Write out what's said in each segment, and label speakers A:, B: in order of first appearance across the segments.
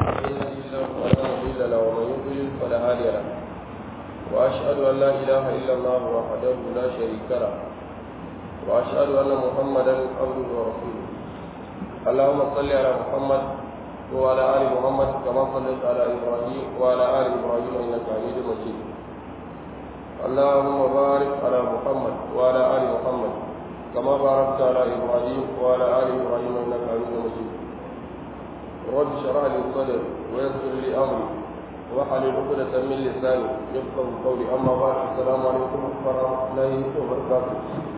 A: الله فلا مضل له ومن يضلل فلا هادي له واشهد ان لا اله الا الله وحده لا شريك له واشهد ان محمدا عبده ورسوله اللهم صل على محمد وعلى ال محمد كما صليت على ابراهيم وعلى ال ابراهيم انك حميد مجيد اللهم بارك على محمد وعلى ال محمد كما باركت على ابراهيم وعلى ال ابراهيم انك حميد مجيد رب اشرح لي صدري ويسر لي امري واحلل عقدة من لساني يفقه قولي اما بعد السلام عليكم ورحمه الله وبركاته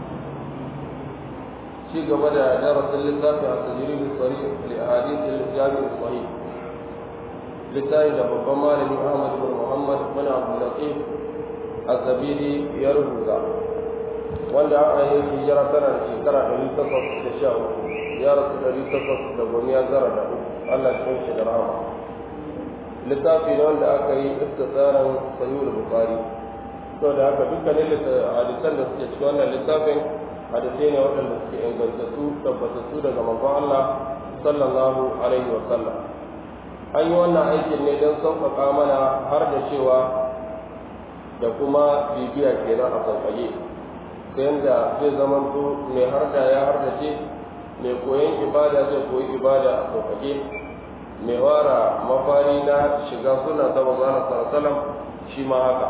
A: شيء قبل درس اللسان على التجريب الصريح لاحاديث الجامع الصحيح littafi da babban malami Ahmad bin Muhammad bin Abdul Latif Az-Zabiri ya rubuta wanda aka yi hijira tana da shekara ɗari takwas da sha uku ya rasu ɗari takwas da gomiya tara da uku Allah cikin shi da rahama littafi ne wanda aka yi iftisaran sahihul bukhari to da haka dukkanin hadisan da suke cikin wannan littafin hadisai ne waɗanda suke ingantattu tabbatattu daga manzon Allah sallallahu alaihi wa sallam an yi wannan aikin ne don sauƙaƙa mana har da cewa da kuma bibiya kenan a sauƙaƙe ta yadda zai zamanto mai harda ya hardace mai koyon ibada zai koyi ibada a sauƙaƙe mai wara mafari na shiga suna ta mazana sarasalam shi ma haka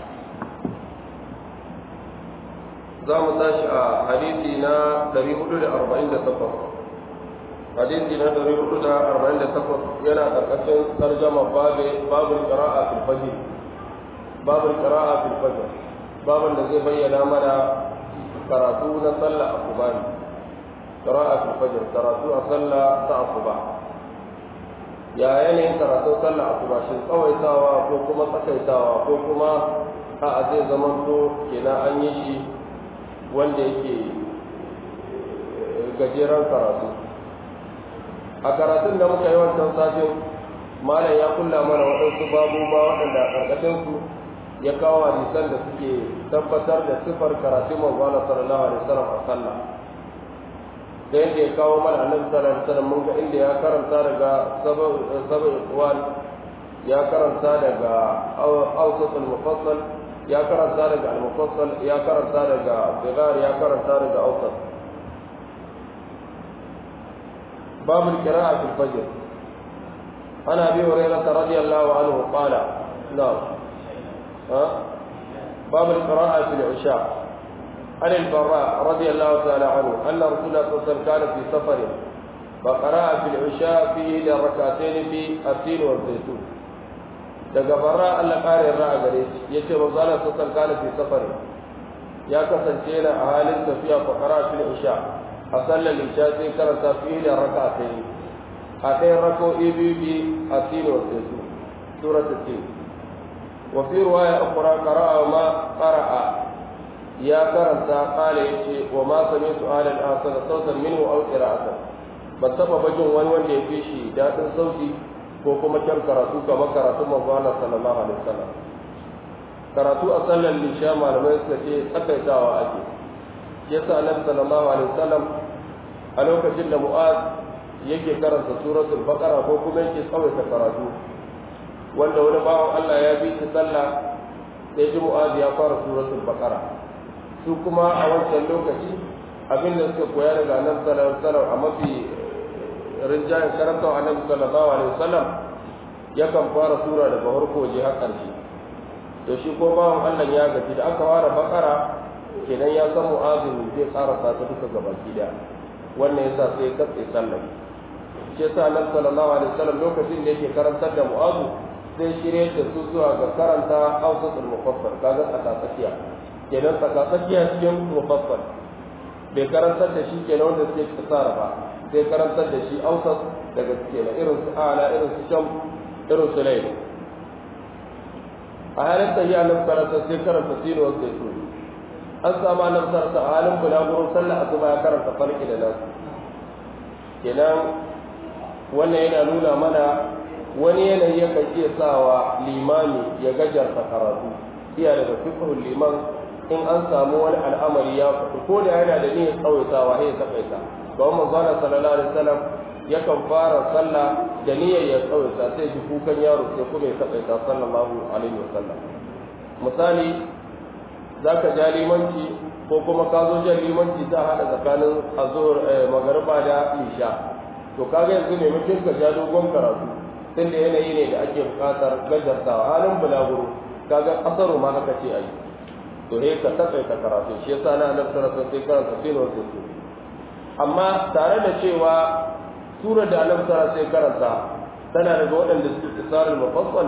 A: za mu tashi a hadisi na 448 hadisi na 448 yana ƙarƙashin tarjama babin ƙara'a fil fajr babin ƙara'a fil fajr babin da zai bayyana mana karatu na sallah asuba ne ƙara'a fil fajr karatu a sallah ta asuba ya yanayin karatun sallah asuba shi tsawaitawa ko kuma tsakaitawa ko kuma a zai zama to kenan an yi shi wanda yake gajeren karatu a karatun da muka yi wancan safin malam ya kulla mana waɗansu babu ba waɗanda a ƙarƙashinsu ya kawo hadisan da suke tabbatar da sifar karatun manzana sallallahu alaihi wasallam a sallah da yadda ya kawo mana annabi sallallahu alaihi wasallam mun ga inda ya karanta daga sab'in ikhwan ya karanta daga awsat al-mufassal ya karanta daga al-mufassal ya karanta daga sigar ya karanta daga awsat باب القراءة في الفجر عن أبي هريرة رضي الله عنه قال نعم ها باب القراءة في العشاء عن البراء رضي الله تعالى عنه أن رسول الله صلى الله عليه وسلم كان في سفر فقرأ في العشاء فيه ركعتين في التين والزيتون daga bara Allah ƙarin ra'a gare shi yace manzo Allah sallallahu alaihi fi safari ya kasance yana a halin tafiya fa qara fil isha a sallar isha sai karanta fiye da raka a sai a ɗaya rako biyu bi a tino sai su sura ta ce wa fi ruwaya ukura qara'a ma qara'a ya karanta qala yace wa ma sami'tu ahlan asana sautan minhu aw qira'atan ban taba bajin wani wanda ya fi shi dadin sauti ko kuma kyan karatu kamar karatu manzo Allah sallallahu alaihi wasallam karatu a sallar isha malamai suka ce tsakaitawa ake yasa annabi sallallahu alaihi wasallam a lokacin da mu'az yake karanta suratul baqara ko kuma yake tsawaita karatu wanda wani bawan Allah ya bi shi sallah sai ji mu'az ya fara suratul baqara su kuma a wancan lokaci abin da suka koya daga annabi sallallahu alaihi wasallam a mafi rinjayen karanta annabi sallallahu alaihi wasallam yakan fara sura daga farko je har ƙarshe to shi ko bawan Allah ya gaji da aka fara baqara kenan ya san mu'azin zai karasa ta duka gabaki daya wannan yasa sai ya katse sallah shi yasa annabi sallallahu alaihi wasallam lokacin da yake karantar da mu'azu sai shirye da su zuwa ga karanta awsatul mufassal kaga tsakatsakiya kenan tsakatsakiya cikin mufassal bai karantar da shi kenan wanda suke tsara ba sai karantar da shi awsat daga kenan irin su ala irin su sham irin su layl a halin tahiya nan karanta sai karanta sino wa zaitun an samu annabtar sa a halin bulagurin sallah asuba ya karanta farki da nasu kenan wannan yana nuna mana wani yanayi yakan iya sawa limami ya gajarta karatu iya daga fiqhul liman in an samu wani al'amari ya fito ko da yana da niyyar tsawaitawa sai ya takaita don manzo sallallahu alaihi wasallam yakan fara sallah da niyyar ya tsawaita sai ji kukan yaro sai kuma ya taɓaita sallallahu alaihi wasallam misali za ka ja limanci ko kuma ka zo jan limanci ta haɗa tsakanin azur magariba da isha to kaga yanzu ne mutum ka ja dogon karatu tunda yanayi ne da ake buƙatar gajartawa halin bulaguro kaga ƙasaru ma aka ce a yi to he ka taƙaita karatu shi yasa na annabi sallallahu alaihi wasallam sai karanta sinu wasu su amma tare da cewa sura da annabi sallallahu alaihi karanta tana daga waɗanda suke tsarul mufassal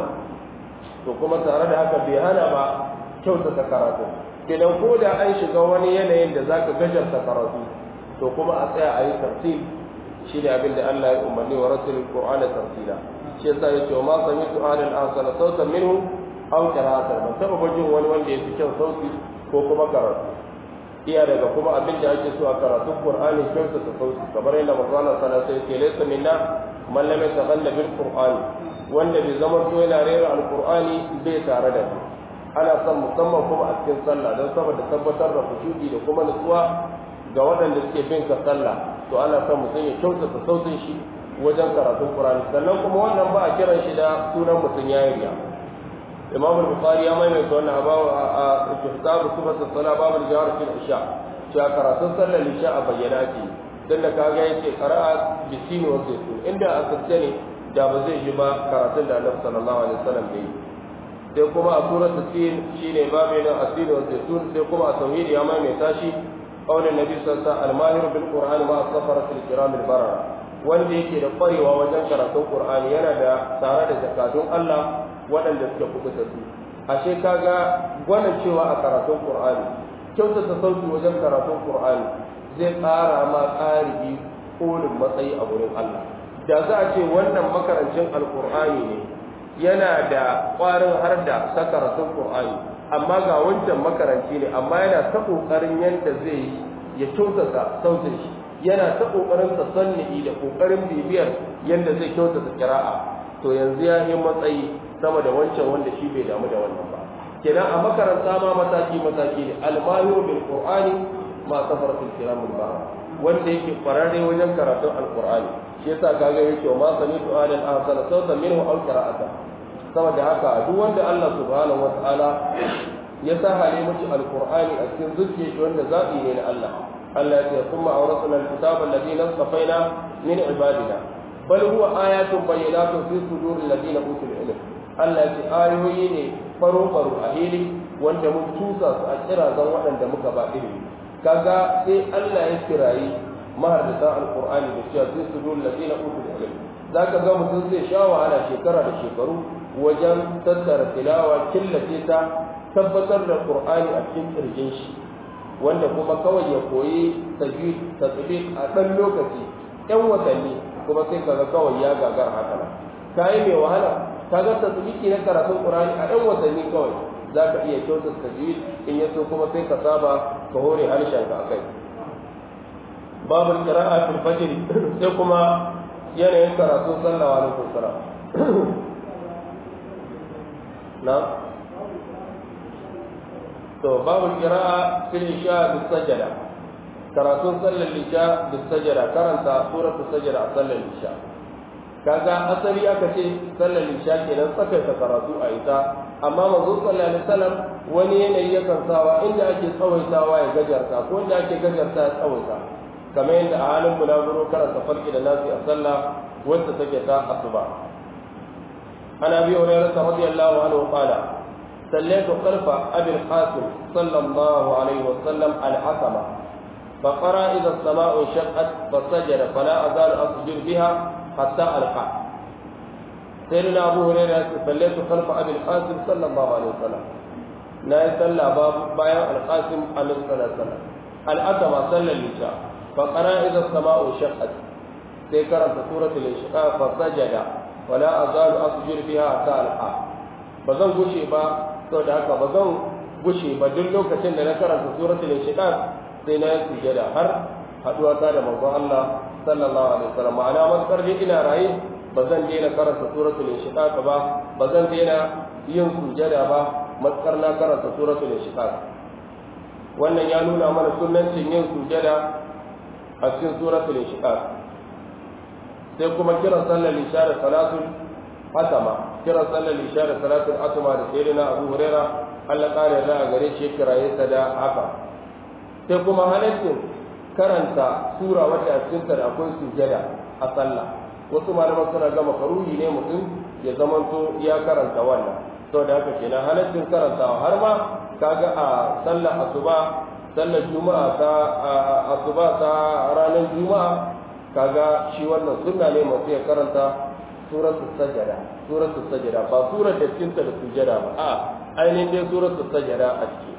A: to kuma tare da haka bai hana ba kyautata karatu kenan ko da an shiga wani yanayin da zaka gajarta karatu to kuma a tsaya a yi tartil shi ne abin da Allah ya umarni wa rasulul qur'ana tartila shi yasa yace wa ma sami'tu ahlan ahsana sautan minhu aw qira'atan ban taba bajin wani wanda ya fi kyau sauti ko kuma karatu iya daga kuma abin da ake so a karatun qur'ani kyauta ta sauti kamar yadda manzo Allah sallallahu alaihi wasallam ya ce laysa minna man lam yataghalla bil qur'ani wanda bai zama to yana rera alqur'ani bai tare da shi ana son musamman kuma a cikin sallah don saboda tabbatar da kushuɗi da kuma nutsuwa ga waɗanda suke bin ka sallah to ana son mutum ya kyautata sautin shi wajen karatun Qur'ani sannan kuma wannan ba a kiran shi da sunan mutum ya yi riya Imam al-Bukhari ya maimaita wannan abawa a kitabu sifatu salat babu jawar fil isha cewa karatun sallar isha a bayyana ce dan da kaga yake qira'a bisini wa zaitun inda a sace ne da ba zai yi ba karatun da Annabi sallallahu alaihi wasallam ya yi sai kuma a suratul tin shine babu na asiri wa zaitun sai kuma a tauhidi ya maimaita shi qaulin nabi sallallahu alaihi wasallam al-mahir bil qur'ani ma as-safaratil kiram al-barara wanda yake da kwarewa wajen karatun qur'ani yana da tare da zakatun Allah waɗanda suka kubuta su ashe kaga gwanin cewa a karatun qur'ani kyautata sauti wajen karatun qur'ani zai ƙara ma ƙaribi kolin matsayi a wurin Allah da za a ce wannan makarancin alqur'ani ne yana da ƙwarin har da ta karatun qur'ani amma ga wancan makaranci ne amma yana ta ƙoƙarin yadda zai yi ya kyautata sautin shi yana ta ƙoƙarin tasanni da ƙoƙarin bibiyar yadda zai kyautata kira'a to yanzu ya yi matsayi sama da wancan wanda shi bai damu da wannan ba kenan a makaranta ma mataki mataki ne almahiru bil qur'ani ma safar fil kiramul ba wanda yake kwararre wajen karatun alqur'ani shi yasa kaga yake ma sami'tu alal ahsana sautan minhu aw qira'atan saboda haka duk wanda Allah subhanahu wataala ya sa hale miki alqur'ani a cikin zuciyar shi wanda zabi ne na Allah Allah ya ce kuma awrasna alkitaba alladhina safaina min ibadina bal huwa ayatun bayyinatun fi suduril ladina utul ilm Allah ya ce ayoyi ne faro faro a hili wanda mun tusa su a kirazan waɗanda muka ba ilimi kaga sai Allah ya kirayi mahardata alqur'ani da cewa fi suduril ladina utul ilm zaka ga mutum zai sha wahala shekara da shekaru wajen tattara tilawa killace ta tabbatar da qur'ani a cikin kirjin shi wanda kuma kawai ya koyi tajwid tasbih a dan lokaci ɗan watanni kuma sai kaga kawai ya gagar haka nan kai mai wahala kaga tasbihi na karatun qur'ani a ɗan watanni kawai zaka iya kyauta tajwid in yaso kuma sai ka saba ka hore harshen ka akai babul qira'a fil fajr sai kuma yanayin karatun sallah wa alaikum salam na to babu qira'a fil isha bis sajada karatun sallar isha bis sajada karanta suratul sajada a sallar isha kaga asali aka ce sallar isha kenan tsakaita karatu a ita amma manzo sallallahu alaihi wasallam wani yanayi yakan sawa inda ake tsawaitawa ya gajarta ko inda ake gajarta ya tsawaita kamar yadda a halin bulaguro karanta farki da nasi a sallah wacce take ta asuba ana bi hurairah radiyallahu anhu qala صليت خلف أبي القاسم صلى الله عليه وسلم الحسمة فقرأ إذا السماء انشقت فسجد فلا أزال أسجد بها حتى ألقى سيدنا أبو هريرة صليت خلف أبي القاسم صلى الله عليه وسلم لا يصلى باب بايع القاسم عليه الصلاة والسلام الحسمة صلى العشاء فقرأ إذا السماء انشقت سيكرت سورة الانشقاق فسجد ولا أزال أسجد بها حتى ألقى بزن غشي با saboda haka ba zan gushe ba duk lokacin da na karanta suratul inshiqaq sai na yi sujada har haduwa ta da manzon Allah sallallahu alaihi wasallam ma'ana maskar dai ina raye ba zan daina karanta suratul inshiqaq ba ba zan daina yin sujada ba maskar na karanta suratul inshiqaq wannan ya nuna mana sunnancin yin sujada a cikin suratul inshiqaq sai kuma kiran sallar isha da salatul atama kiran sallar isha da salatul atama da sayyidina abu huraira Allah kare da a gare shi kiraye ta da haka sai kuma halaccin karanta sura wacce a cikin ta da akwai sujada a sallah wasu malaman suna ga makaruhi ne mutum ya zamanto ya karanta wannan saboda haka kenan halaccin karantawa har ma kaga a sallar asuba sallar juma'a ta asuba ta ranar juma'a kaga shi wannan sunna ne masu ya karanta suratul sajada suratul sajada ba surar da cikin ta da sujada ba a ainihin dai suratul sajada a ciki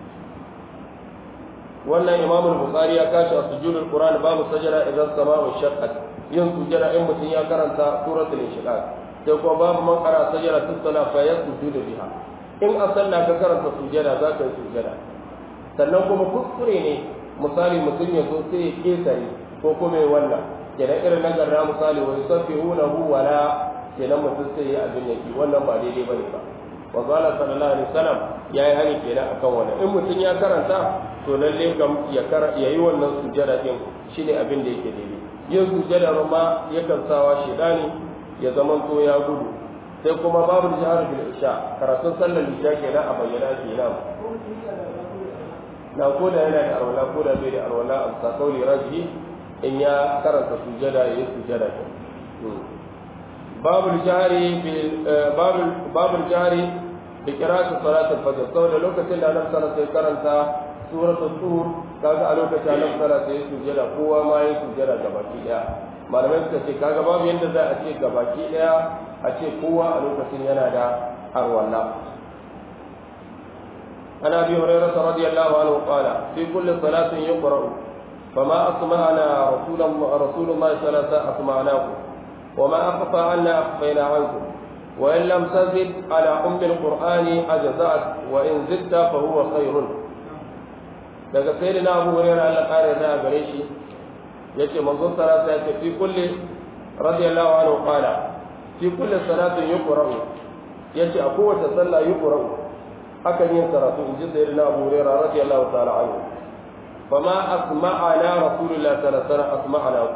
A: wannan imam al-bukhari ya kashi a sujudul qur'an babu sajada idan sama'u shaqqat yin sujada in mutum ya karanta suratul inshiqaq sai kuma babu man qara sajada tusala fa yasjudu biha in a sallah ka karanta sujada za ka yi sujada sannan kuma kuskure ne misali mutum ya zo sai ya ketare ko kuma ya wannan kenan irin na garra misali wa yusabbihunahu wala kenan mutum sai ya abin yaki wannan ba daidai bane ba wa qala sallallahu alaihi wasallam yayi hani kenan akan wannan in mutum ya karanta to lalle kam ya kara yayi wannan sujada din shine abin da yake daidai yin sujada ma yakan sawa shedani ya zaman to ya gudu sai kuma babu jihar bil isha karatun sallar isha kenan a bayyana kenan na ko da yana da arwala ko da bai da arwala a sakauli raji in ya karanta sujada ya yi sujada ke babu jari babu jari da kiratu salatul fajr saboda lokacin da annabi sallallahu alaihi karanta suratul tur kaga a lokacin annabi sallallahu alaihi sujada kowa ma ya sujada gabaki daya malamai suka ce kaga babu yanda za a ce gabaki daya a ce kowa a lokacin yana da arwala عن ابي هريره رضي الله عنه قال في كل صلاه يقرا فما اسمعنا رسول الله رسول الله صلى الله عليه وسلم اسمعناكم وما اخفى عنا اخفينا عنكم وان لم تزد على ام القران اجزات وان زدت فهو خير daga sai na abu hurairah Allah kare da gare shi yace manzon sallallahu alaihi wasallam fi kulli radiyallahu anhu qala fi kulli salatin yuqra'u yace a kowace sallah yuqra'u akan yin karatu in ji sai na Abu Hurairah radiyallahu ta'ala anhu fama asma'ana rasulullah sallallahu alaihi wasallam asma'ana ku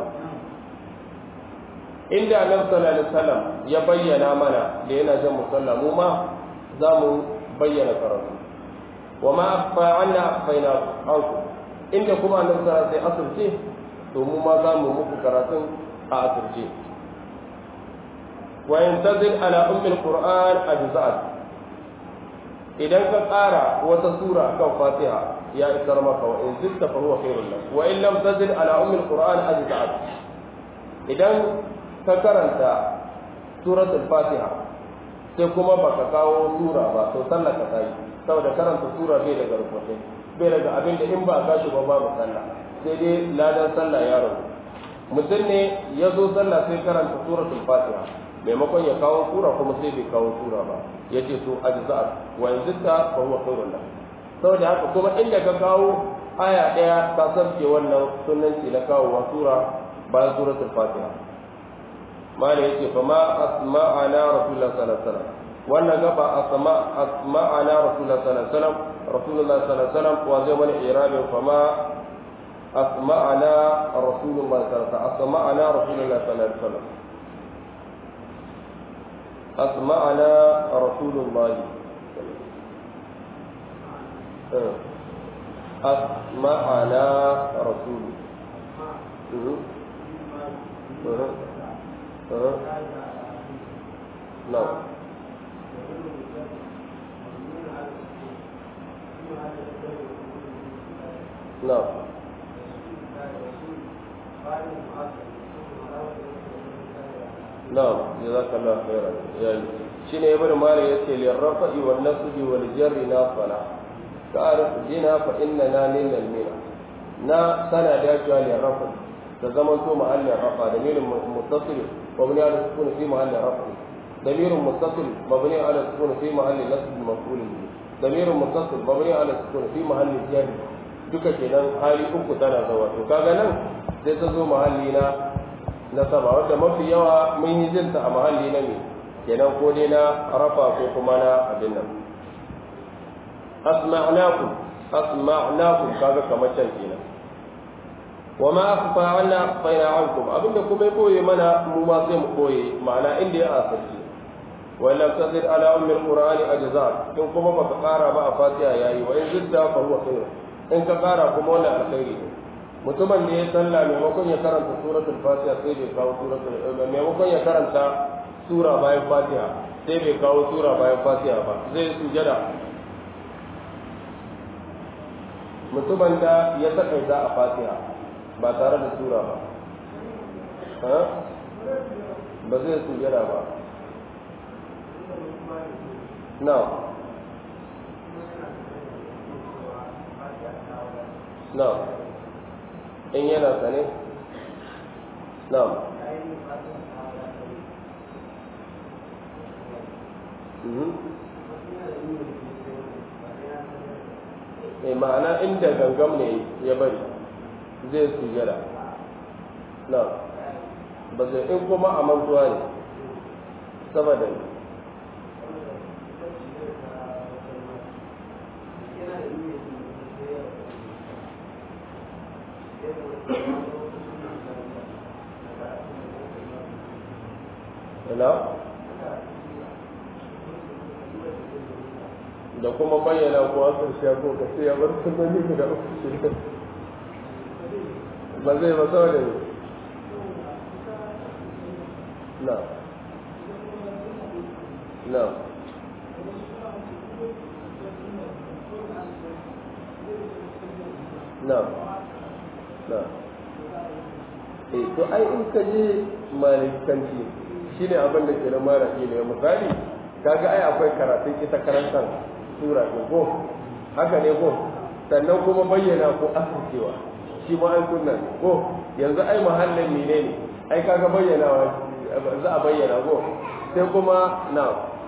A: inda annabi sallallahu alaihi wasallam ya bayyana mana da yana jan musalla mu ma za mu bayyana karatu wa ma akhfa anna akhfaina anku inda kuma annabi sallallahu alaihi wasallam asirce to mu ma za mu muku karatun a asirce wa yantazil ala ummi alquran ajza'at idan ka ƙara wata sura kan fatiha ya isar maka wa in zitta fa huwa khairul lak wa in lam tazid ala ummi alquran ajza'at idan ka karanta suratul fatiha sai kuma baka kawo sura ba to sallar ka tayi saboda karanta sura bai daga rubuce bai daga abin da in ba ka shi ba babu sallah sai dai ladan sallah ya rabu mutum ne ya zo sallah sai karanta suratul fatiha maimakon ya kawo sura kuma sai bai kawo sura ba ya ce to ajza'at wa yanzu ta fa huwa khairun lak saboda haka kuma inda ka kawo aya daya ka sarke wannan sunanci na kawo wa sura bayan suratul fatiha mala yace fa ma asma'ana rasulullah sallallahu alaihi wasallam wannan gaba asma asma'ana rasulullah sallallahu alaihi wasallam rasulullah sallallahu alaihi wasallam wa zai mana irabin fa ma asma'ana rasulullah sallallahu alaihi wasallam asma'ana rasulullah sallallahu alaihi wasallam أسمعنا رسول الله أسمعنا رسول نعم نعم نعم جزاك الله خيرا يعني شنو ابن مالك يقول للرفع والنصب والجر ناصلا تعرف جنا فإننا لنا المنى نا سنة داجوا للرفع تزمن تو محل الرفع ضمير متصل مبني على السكون في محل الرفع ضمير متصل مبني على السكون في محل نصب مفعول به ضمير متصل مبني على السكون في محل الجر duka kenan hali uku tana zawa to kaga nan sai ta zo mahalli na na sama wanda mafi yawa mun yi jinta a mahalli na ne kenan ko dai na rafa ko kuma na abin nan asma'nakum asma'nakum kaga kamar can kenan wa ma akhfa anna akhfayna ankum abinda kuma ya koye mana mu ma sai mu koye ma'ana inda ya asirce wa lam tazid ala ummi alqur'ani ajza in kuma baka kara ba a fatiha yayi wa in zidda fa huwa khair in ka kara kuma wannan alkhairi ne mutumin da ya sallah maimakon ya karanta suratul fatiha sai bai kawo suratul maimakon ya karanta sura bayan fatiha sai bai kawo sura bayan fatiha ba zai sujada mutumin da ya takaita a fatiha ba tare da sura ba ba zai sujada ba na na in yana sane na eh ma'ana inda gangam ne ya bari zai sujada na ba zai in kuma a mantuwa ne saboda ne na da kuma bayyana ko asar shi ko ka sai ya bar sunani guda uku shi ba zai ba saboda ne na na na na eh to ai in ka je malikanci shine abin da ke na mara ne misali kaga ai akwai karatun ita karantar sura ko ko haka ne ko sannan kuma bayyana ko asircewa shi ma ai kunna ko yanzu ai mahallin menene ai kaga bayyana za a bayyana ko sai kuma na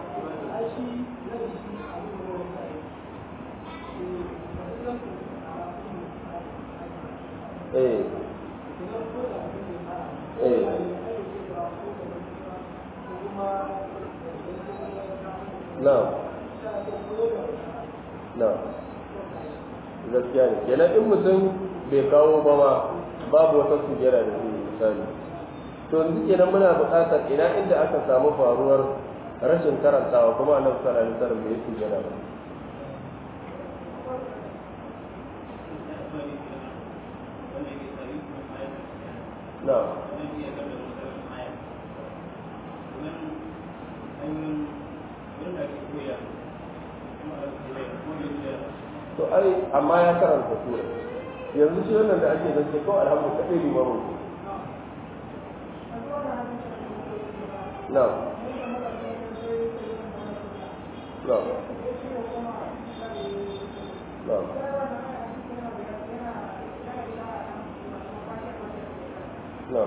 A: eh eh na na gaskiya ne kenan in mutum bai kawo ba ma babu wata sujera da zai misali to yanzu kenan muna buƙatar ina inda aka samu faruwar rashin karantawa kuma annabi sallallahu alaihi wasallam bai sujera ba na to ai amma ya karanta sura yanzu shi wannan da ake zance kawai alhamdu kaɗai limamin ku na na na na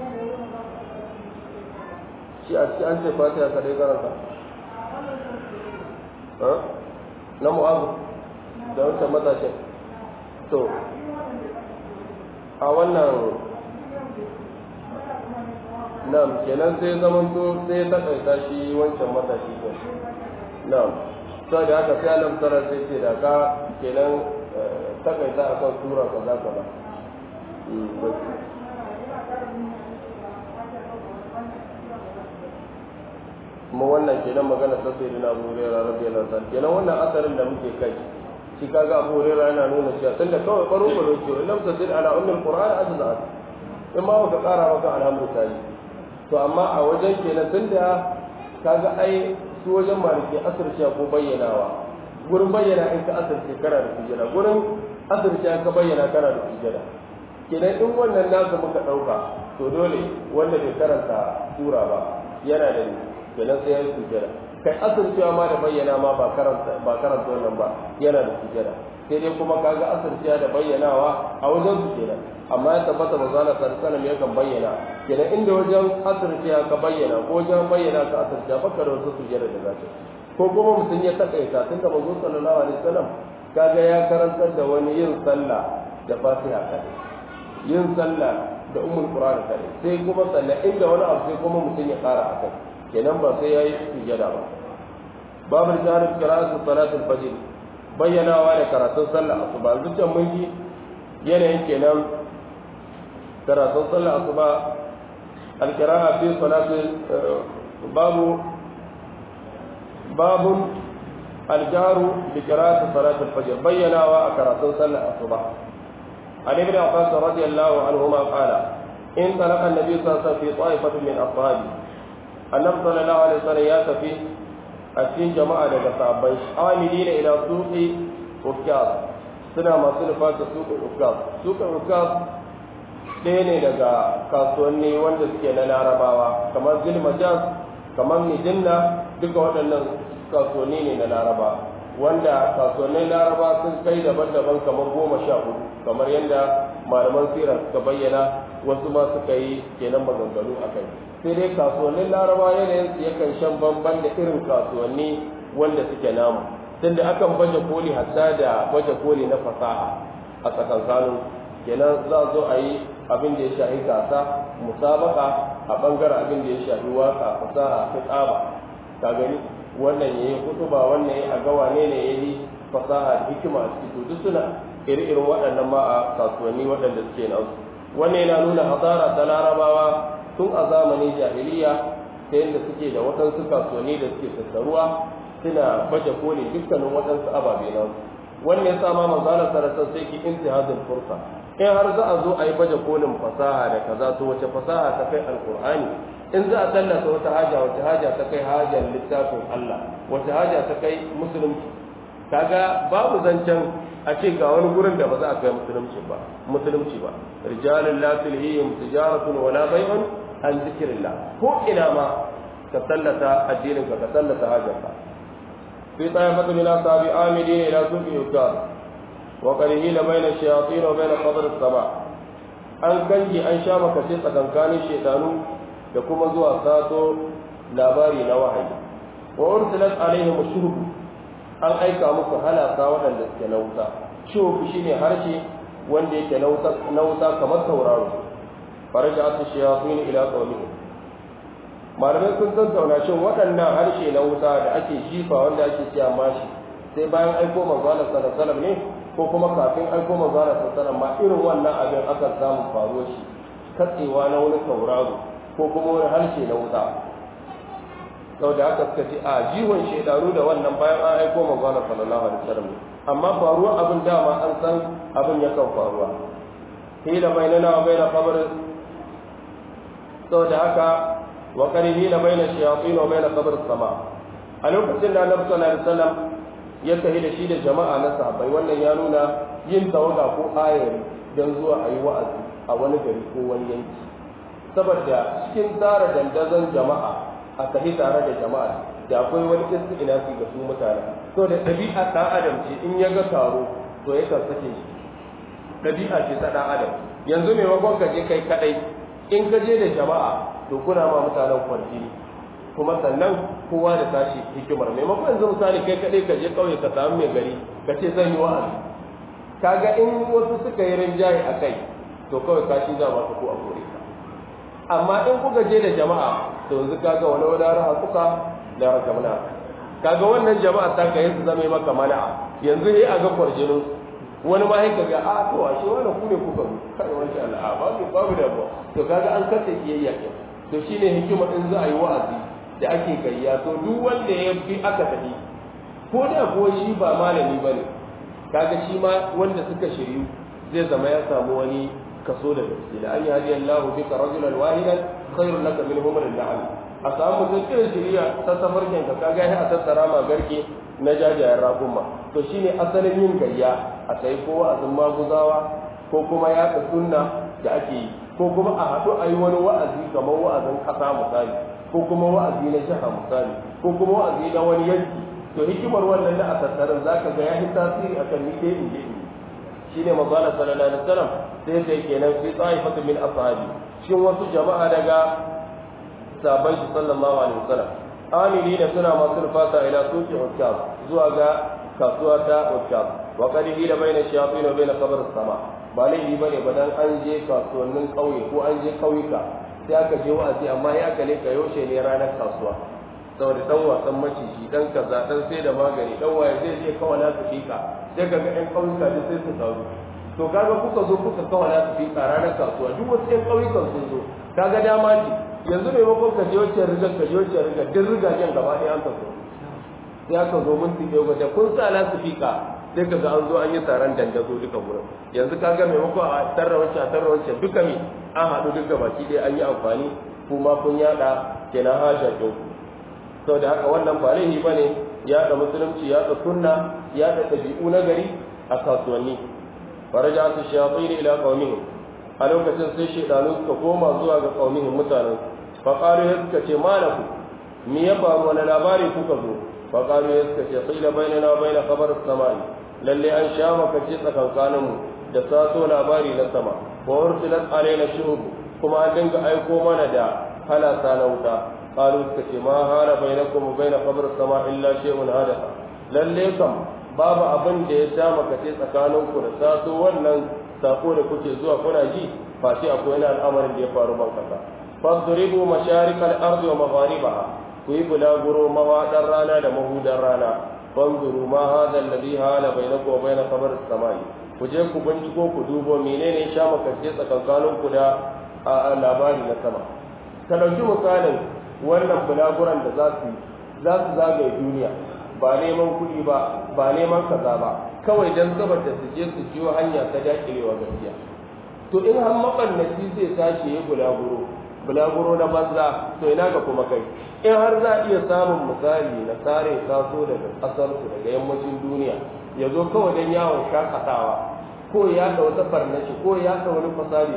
A: shi a cikin an ce fatiha kaɗai karanta na mu'azu da wancan matashin to a wannan nam kenan sai zaman to sai ta kaita shi wancan matashi ko nam sai da haka sai alam tara sai ce da ka kenan ta kaita akan sura kaza kaza kuma wannan kenan magana ta sai dina abu hurairah radiyallahu anhu kenan wannan asarin da muke kai shi kaga abu hurairah yana nuna cewa tunda kawai baro baro ce lam tasid ala ummul qur'an ajza'at in ma ka kara maka alhamdulillah to amma a wajen kenan tunda kaga ai su wajen maliki asirce ko bayyanawa gurin bayyana in ka asirce kana da sujada gurin asirce ka bayyana kana da sujada kenan in wannan nasa muka dauka to dole wanda bai karanta sura ba yana da kenan sai ya yi sujada kai asircewa ma da bayyana ma ba karanta ba karanta wannan ba yana da sujada sai dai kuma kaga asircewa da bayyanawa a wajen su kenan amma ya tabbata manzo Allah sallallahu alaihi yakan bayyana kenan inda wajen asircewa ka bayyana ko wajen bayyana ka asircewa baka da wasu sujada da zaka ko kuma mutum ya takaita tunda manzo sallallahu alaihi wasallam kaga ya karantar da wani yin sallah da fatiha kadai yin sallah da ummul qur'an kadai sai kuma sallah inda wani abu sai kuma mutum ya kara akai kenan ba sai yayi sujada ba babu jarin qira'atu salatul fajr bayyanawa da karatun sallah asuba zuciyan mun ji yanayin kenan karatun sallar asuba alkira'a fi salati babu babun aljaru bi qira'ati salati al-fajr bayyanawa a karatun sallar asuba عن ابن عباس رضي الله عنهما قال إن طلق النبي صلى الله عليه وسلم في طائفة من أصحابه النبي صلى الله عليه وسلم يأتي أتين جماعة لك صحابي عاملين إلى سوق أفكار suna masu nufa ta suka ukaz suka ukaz ɗaya ne daga kasuwanni wanda suke na larabawa kamar zilmajaz kamar mijinna duka waɗannan kasuwanni ne na laraba wanda kasuwannin laraba sun kai daban-daban kamar goma sha hudu kamar yadda malaman sirar suka bayyana wasu ma suka yi kenan maganganu a kai sai dai kasuwannin laraba yanayin su yakan shan bamban da irin kasuwanni wanda suke namu tunda akan baje koli hatta da baje koli na fasaha a tsakankanin kenan za zo a yi abin da ya shafi gasa musabaka a bangaren abin da ya shafi waka fasaha ta tsaba ka gani wannan yayi kutuba wannan yayi a ga wane ne yayi fasaha da hikima a ciki duk suna iri-irin waɗannan ma a kasuwanni waɗanda suke nan wannan yana nuna hasara ta larabawa tun a zamanin jahiliya ta yadda suke da waɗansu kasuwanni da suke tattaruwa suna baje koli dukkanin waɗansu ababe nan wannan ya sa ma manzalar sarasar sai ki intihazin fursa in har za a zo a yi baje kolin fasaha da kaza to wace fasaha ta kai alkur'ani in za a tallata wata haja wace haja ta kai hajar littafin Allah wace haja ta kai musulunci kaga babu zancen a ce ga wani gurin da ba za a kai musulunci ba musulunci ba rijalun la tulhihim tijaratun wala bai'un an zikrillah ko ina ma ka tallata addinin ka ka tallata hajarka fi tayyibatu min asabi amidin ila suqi yukar wa qarihina bayna shayatin wa bayna qadr as-sama an kanji an sha maka sai tsakankanin shaytanu da kuma zuwa sato labari na wahayi wa ursilat alaihim shurb an aika muku halaka waɗanda suke na wuta shurb shine harshe wanda yake na wuta kamar tauraro faraja ta shayatin ila qawmihim malamai sun tattauna shin waɗannan harshe na wuta da ake jifa wanda ake cewa mashi sai bayan aiko manzo Allah sallallahu alaihi wasallam ne ko kuma kafin aiko manzo Allah sallallahu alaihi wasallam ma irin wannan abin aka samu faruwar shi katsewa na wani tauraro ko kuma wani harshe na wuta sau da aka suka ce a jiwon shaidaru da wannan bayan an aiko manzana sallallahu alaihi wasallam amma faruwa abin dama an san abin yakan faruwa hila bainana wa baina qabr sau da haka wa qarihi la baina shayatin wa baina qabr sama a lokacin da annabi sallallahu alaihi wasallam ya tafi da shi da jama'a na sahabbai wannan ya nuna yin tawaga ko ayari don zuwa a yi wa'azi a wani gari ko wani yanki saboda cikin tsara dandazon jama'a a tafi tare da jama'a da akwai wani isti'inasi ga su mutane to da ɗabi'a ɗan adam ce in ya ga taro to ya sake shi ɗabi'a ce ta ɗan adam yanzu maimakon ka je kai kaɗai in ka je da jama'a to kuna ma mutanen kwarji kuma sannan kowa da tashi hikimar maimakon yanzu misali kai kaɗai ka je ƙauye ka samu mai gari ka ce zan yi wa'azi kaga in wasu suka yi rinjaye a kai to kawai kashi za masu ko a kore ka amma in kuka je da jama'a to yanzu kaga wani wani raha kuka da raka mana kaga wannan jama'a ta kai su zama maka mana'a yanzu yayi a ga kwarjinin wani ma yake ga a to ashe wani ku ne kuka zo kai wani Allah ba ku babu da ba to kaga an kace kiyayya ke to shine hikima in za a yi wa'azi da ake gayya to duk wanda ya fi aka tafi ko da ko shi ba malami bane kaga shi ma wanda suka shiryu zai zama ya samu wani kaso da gaske da an yi hadiyar lahu bika rajulan wahidan khairun laka min humr al-na'am a samu mutum irin shiriya ta safarkin ka kaga a tattara ma garke na jajayen raƙuma to shine asalin yin gayya a sai ko wa'azin maguzawa ko kuma yaɗa sunna da ake yi ko kuma a haɗu a yi wani wa'azi kamar wa'azin ƙasa misali ko kuma wa'azi na jiha misali ko kuma wa'azi na wani yanki to hikimar wannan da a tattarin zaka ga ya yi tasiri akan ni dai in je in shine manzo Allah sallallahu alaihi wasallam sai sai kenan fi ta'ifatu min ashabi shin wasu jama'a daga sahabban shi sallallahu alaihi wasallam amili da suna masu rufata ila suki ukkab zuwa ga kasuwa ta ukkab wa qad hila baina shayatin wa baina qabr sama ba laifi bane ba dan an je kasuwannin kauye ko an je kauyuka sai aka je wa'azi amma ya aka ne yaushe ne ranar kasuwa saboda dan wasan maciji dan kaza dan sai da magani dan waye zai je kawai na su fika sai kaga ɗan kauyuka duk sai su taru to kaga kuka zo kuka kawo na su fi ranar kasuwa duk wasu ƴan ƙauyukan sun zo kaga dama ce yanzu maimakon ka je wacce rigar ka je wacce rigar duk rigagen gaba ɗaya an ka so sai aka zo mun tiɗe wajen kun sa na su fika sai ka ga an zo an yi taron dandazo duka wurin yanzu ka ga maimakon a tarra wacce a tarra wacce duka mi an haɗu duka baki ɗaya an yi amfani kuma kun yaɗa kenan hajar ɗin sau da haka wannan ba laifi ba ne yaɗa musulunci yaɗa sunna yaɗa ɗabi'u na gari a kasuwanni faraja su shafi ne ila ƙaumihim a lokacin sai shaidanu suka koma zuwa ga ƙaumihim mutanen faƙaru ya suka ce malaku me ya faru wani labari kuka zo faƙaru ya suka ce qila bainana baina khabar samai lalle an sha makace tsakankanin mu da sato labari na sama wa ursilat alaina shuhub kuma an dinga aiko mana da halasa na wuta qalu suka ce ma hala bainakum wa baina khabar sama illa shay'un hadatha lalle kam babu abin da ya sha makace tsakanin ku da sato wannan sako da kuke zuwa kuna ji face akwai wani al'amarin da ya faru ban kasa fadribu masharikal ardi wa magharibaha ku yi bulaguro mawaɗar rana da mahudan rana fanzuru ma hada alladhi hala bainakum wa bain khabar as-samai ku je ku binciko ku dubo menene sha makarce tsakankanin ku da labari na sama ka dauki misalin wannan bulaguran da za su za su zagaye duniya ba neman kuɗi ba ba neman kaza ba kawai dan saboda su je su jiyo hanya ta dakilewa gaskiya to in har mabannaci zai tashi ya bulaguro bulaguro na banza to ina ga kuma kai in har za a iya samun misali na tsare taso daga ƙasarsu daga yammacin duniya ya zo kawai don yawon shakatawa ko ya da wata farnashi ko ya da wani fasari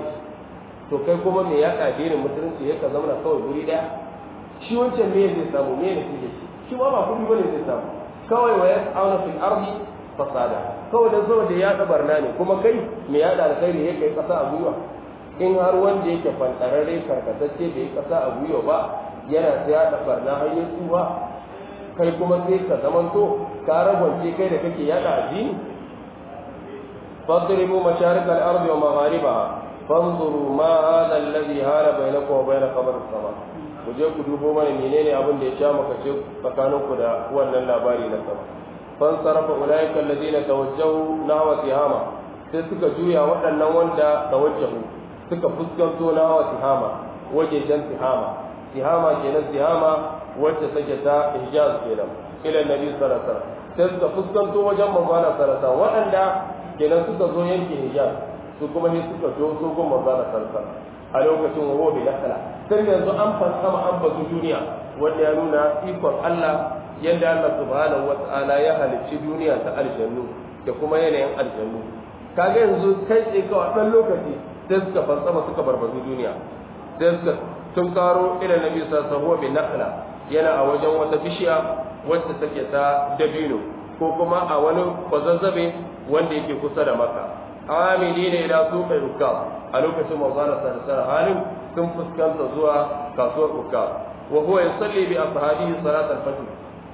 A: to kai kuma me ya addinin musulunci ya ka zama kawai guri ɗaya shi wancan me zai samu me ne shi shi shi ma ba kuɗi bane zai samu kawai wa yas'auna fil ardi fasada kawai da zo da ya da barna ne kuma kai me ya da alkhairi ya kai kasa a gwiwa in har wanda yake fantararre karkatacce bai kasa a gwiwa ba yana ta da barna har ya tsuwa kai kuma sai ka zamanto ka ragwance kai da kake yada addini fadribu masharik al-ardi wa magharibaha fanzuru ma hadha alladhi hala bainakum wa bain qabr as-sama ku je ku dubo mana menene abin da ya sha maka ce tsakaninku da wannan labari na sama fansarafa ulaika alladhina tawajjahu nahwa tihama sai suka juya waɗannan wanda tawajjahu suka fuskanto nahwa tihama wajejen tihama tihama kenan tihama wacce take ta hijaz kenan ila nabi sallallahu alaihi wasallam sai suka fuskanto wajen manzana sallallahu alaihi wasallam waɗanda kenan suka zo yankin hijaz su kuma ne suka zo su gun manzana sallallahu alaihi wasallam a lokacin wa bi nakala sai yanzu an fassama an bazu duniya wanda ya nuna ikon Allah yadda Allah subhanahu wata'ala ya halicci duniya ta aljannu da kuma yanayin aljannu kaga yanzu kai tsaye kawai ɗan lokaci sai suka fassama suka barbazu duniya sai suka tun karo ila nabi sallallahu alaihi wasallam yana a wajen wata bishiya wacce take ta dabino ko kuma a wani kwazazzabe wanda yake kusa da maka amini ne ila suqi rukab a lokacin manzana sallallahu halin sun fuskanta zuwa kasuwar rukab wa huwa yusalli bi ashabihi salat al-fajr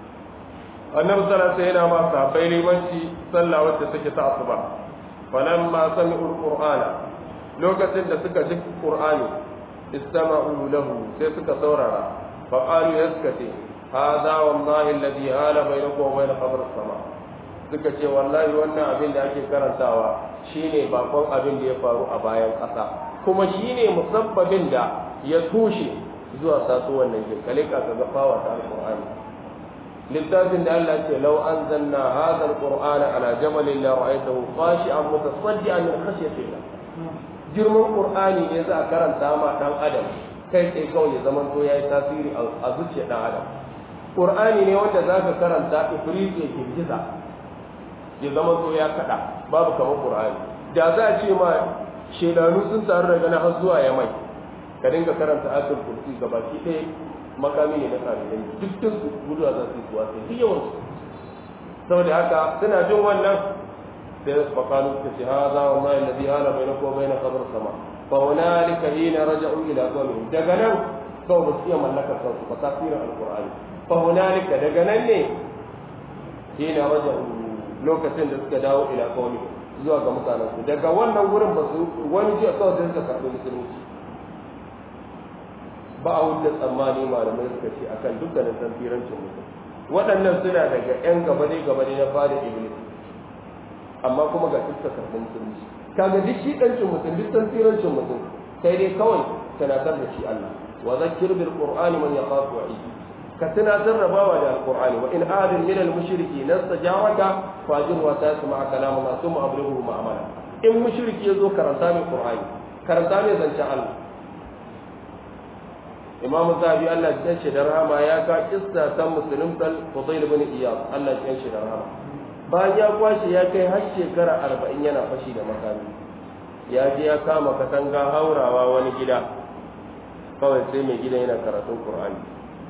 A: annabi sallallahu alaihi wasallam ma sahabbai limanci sallah wacce take ta asuba falamma sami'u al-qur'ana lokacin da suka ji qur'ani istama'u lahu sai suka saurara fa qalu yaskati hadha wallahi alladhi hala bainakum wa bain qabr as-sama suka ce wallahi wannan abin da ake karantawa shine bakon abin da ya faru a bayan ƙasa kuma shine musabbabin da ya tushe zuwa sato wannan jinkale ka ga fawa ta alqur'ani littafin da Allah ce law anzalna hadha alqur'ana ala jabalin la ra'aytahu khashi'an mutasaddian min khashyatillah girman qur'ani ne za a karanta ma dan adam kai sai kawai ya zaman to yayi tasiri a zuciyar dan adam qur'ani ne wanda zaka karanta ifrit ya girgiza ya zama to ya kada babu kamar qur'ani da za a ce ma shedanu sun taru daga na har zuwa yamai ka dinga karanta ayatul kursi gabaki ɗaya makami ne na kafirai dukkan su gudu za su yi kuwa sai duk yawan su saboda haka suna jin wannan sai su fakalu su ce haza wa mai ladhi hala bainakum wa bain qabr sama fa hunalika hina raja'u ila qawmihim daga nan kawai ba su iya mallakar kansu ba tasirin alqur'ani fa hunalika daga nan ne hina raja'u lokacin da suka dawo ila qawmihim zuwa ga mutanensu daga wannan wurin ba su wani jiya kawai sai suka karɓi musulunci ba a wuce tsammani malamai suka ce akan dukkanin tafirancin mutum waɗannan suna daga ƴan gabane gabane na fada iblis amma kuma ga suka karɓi musulunci kaga duk shi ɗancin mutum duk tantirancin mutum sai dai kawai tunatar da shi Allah wa zakkir bil qur'ani man yaqafu wa'idi ka tunatar da bawa da alqur'ani wa in ahadin min al mushriki nastajaraka fajir wa tasma kalamu ma thumma ablighu ma'amala in mushriki yazo karanta min qur'ani karanta min zancen Allah imam zabi Allah ya ce da rahama ya ka kissa ta musulunta Fudayl ibn Iyad Allah ya ce da rahama bayan ya kwashe ya kai har shekara arba'in yana fashi da makami ya je ya kama katanga haurawa wani gida kawai sai mai gida yana karatun Qur'ani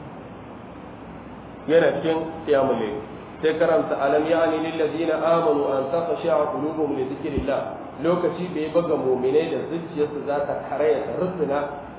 A: yana cikin qiyamul layl sai karanta alam ya'ni lil ladina amanu an takhsha'a qulubuhum li dhikrillah lokaci bai baga mu'minai da zuciyarsu za ta karaya ta rusuna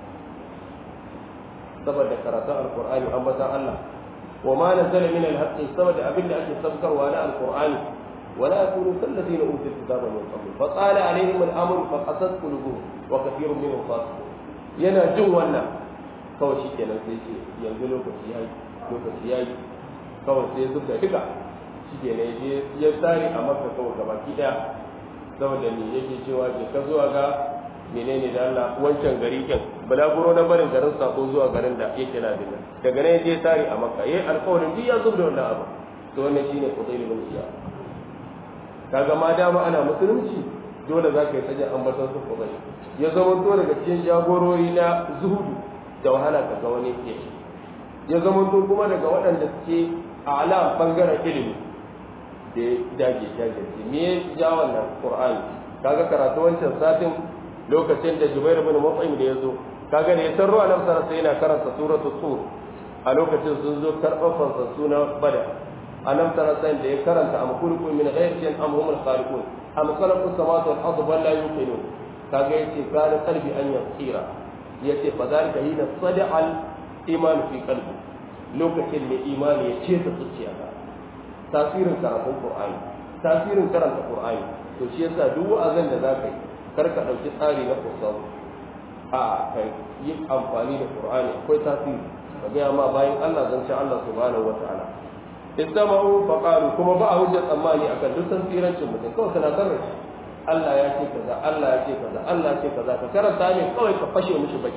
A: saboda karatun alqur'ani ambatan Allah wa ma nazala min alhaqqi saboda abinda ake sabkarwa na alqur'ani ولا يكونوا كالذين اوتوا الكتاب من قبل فطال عليهم الامر فقست قلوبهم وكثير منهم فاسقون yana jin wannan kawai shi kenan sai ce yanzu lokaci ya yi lokaci ya yi kawai sai zuka duka shi kenan ya ya tsari a maka kawai gaba ki daya saboda me yake cewa ke ka zuwa ga menene da Allah wancan gari kin balaguro na barin garin sako zuwa garin da yake na dinga daga nan ya tsari a maka yayi alƙawarin duk ya zubda wannan abu to wannan shine qudayl bin iyad kaga ma dama ana musulunci dole za ka yi sajin ambaton su ko bai ya zama to daga cikin jagorori na zuhudu da wahala ka ga wani ke ya zama to kuma daga waɗanda suke a alam bangaren ilimi da ya dage jajirce me ya ja wannan qur'ani kaga karatu wancan satin lokacin da jubair ibn mut'im da ya zo kaga da ya tarro a nan sai yana karanta suratu tur a lokacin sun zo karɓar fansa suna bada alam tara sai da ya karanta am kulku min ghayrin am humul khaliqun am khalaqu samawati wal ardi bal la yuqinun kaga yace kana qalbi an yasira yace fa zalika hina sada'al iman fi qalbi lokacin da imani ya ce ta zuciya ka tasirin karatun qur'ani tasirin karanta qur'ani to shi yasa duk wa'azin da zaka yi kar ka dauki tsari na kusau a kai yi amfani da qur'ani akwai tasiri ka ga ma bayan Allah zan ci Allah subhanahu wataala istama'u faqalu kuma ba a hujja tsammani akan duk san tsirancin mutum kawai kana sanar shi Allah ya ce kaza Allah ya ce kaza Allah ya ce kaza ka karanta ne kawai ka fashe mishi baki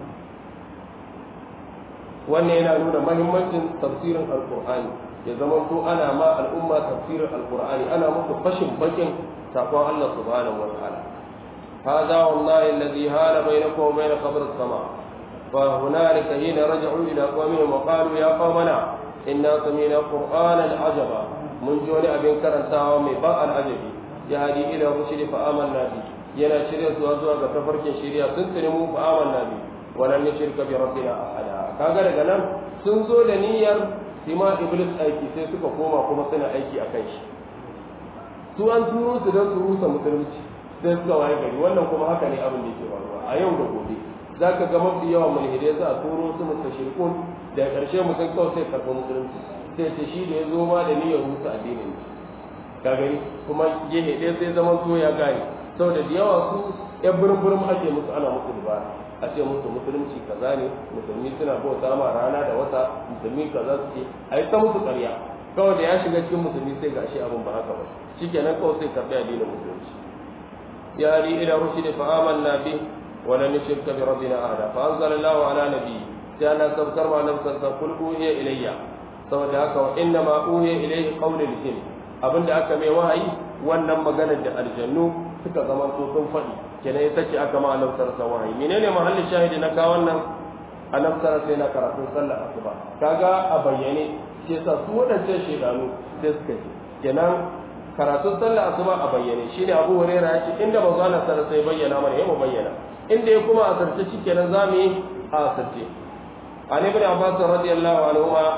A: wannan yana nuna mahimmancin tafsirin alqur'ani ya zama to ana ma al'umma tafsirin alqur'ani ana musu fashin bakin sakon Allah subhanahu wa ta'ala هذا والله الذي هال بينكم وبين قبر السماء فهنالك حين رجعوا إلى قومهم وقالوا يا قومنا إنا سمينا قرآنا عجبا من جون أبن كرنتا ومي باء العجب يهدي إلى الرشد فآمنا به ينا شريع سوازوا كتفرك شريع سنتنمو فآمنا به ولن نشرك بربنا أحدا kaga daga nan sun zo da niyyar sima iblis aiki sai suka koma kuma suna aiki akan shi su an turo su don su rusa musulunci sai suka waye gari wannan kuma haka ne abin da yake faruwa a yau da gobe za ka ga mafi yawan mulhidai za a turo su mustashirkun da ƙarshe mutum kawai sai karɓi musulunci sai ce shi da ya zo ma da niyyar rusa addinin ka gani kuma gehe ɗaya sai zaman so ya gane saboda da yawa su yan burin burin ake musu ana musu dubara a ce musu musulunci kaza ne musulmi suna bauta ma rana da wata musulmi kaza su ce a yi ta musu ƙarya kawai da ya shiga cikin musulmi sai ga shi abin ba haka ba shikenan kawai sai karɓi addinin musulunci ya ri ila rushdi fa amanna bi wa lan nushrika bi rabbina ahada fa anzalallahu ala nabiyyi sai Allah sabkar ma nan sassa kul uhiya ilayya saboda haka wa inna ma uhiya ilayhi qawlul jinn abinda aka mai wahayi wannan maganar da aljannu suka zama to sun faɗi kenan ita ce aka ma annabi sallallahu alaihi wahayi menene mahallin shahidi na ka wannan annabi sallallahu alaihi na karatun sallar asuba kaga a bayyane shi yasa su wadancan shedanu sai suka ce kenan karatun sallar asuba a bayyane shine Abu Hurairah ya ce inda manzo Allah sallallahu alaihi bayyana mana yayin bayyana inda ya kuma a sarce shikenan zamu yi a sarce عن ابن عباس رضي الله عنهما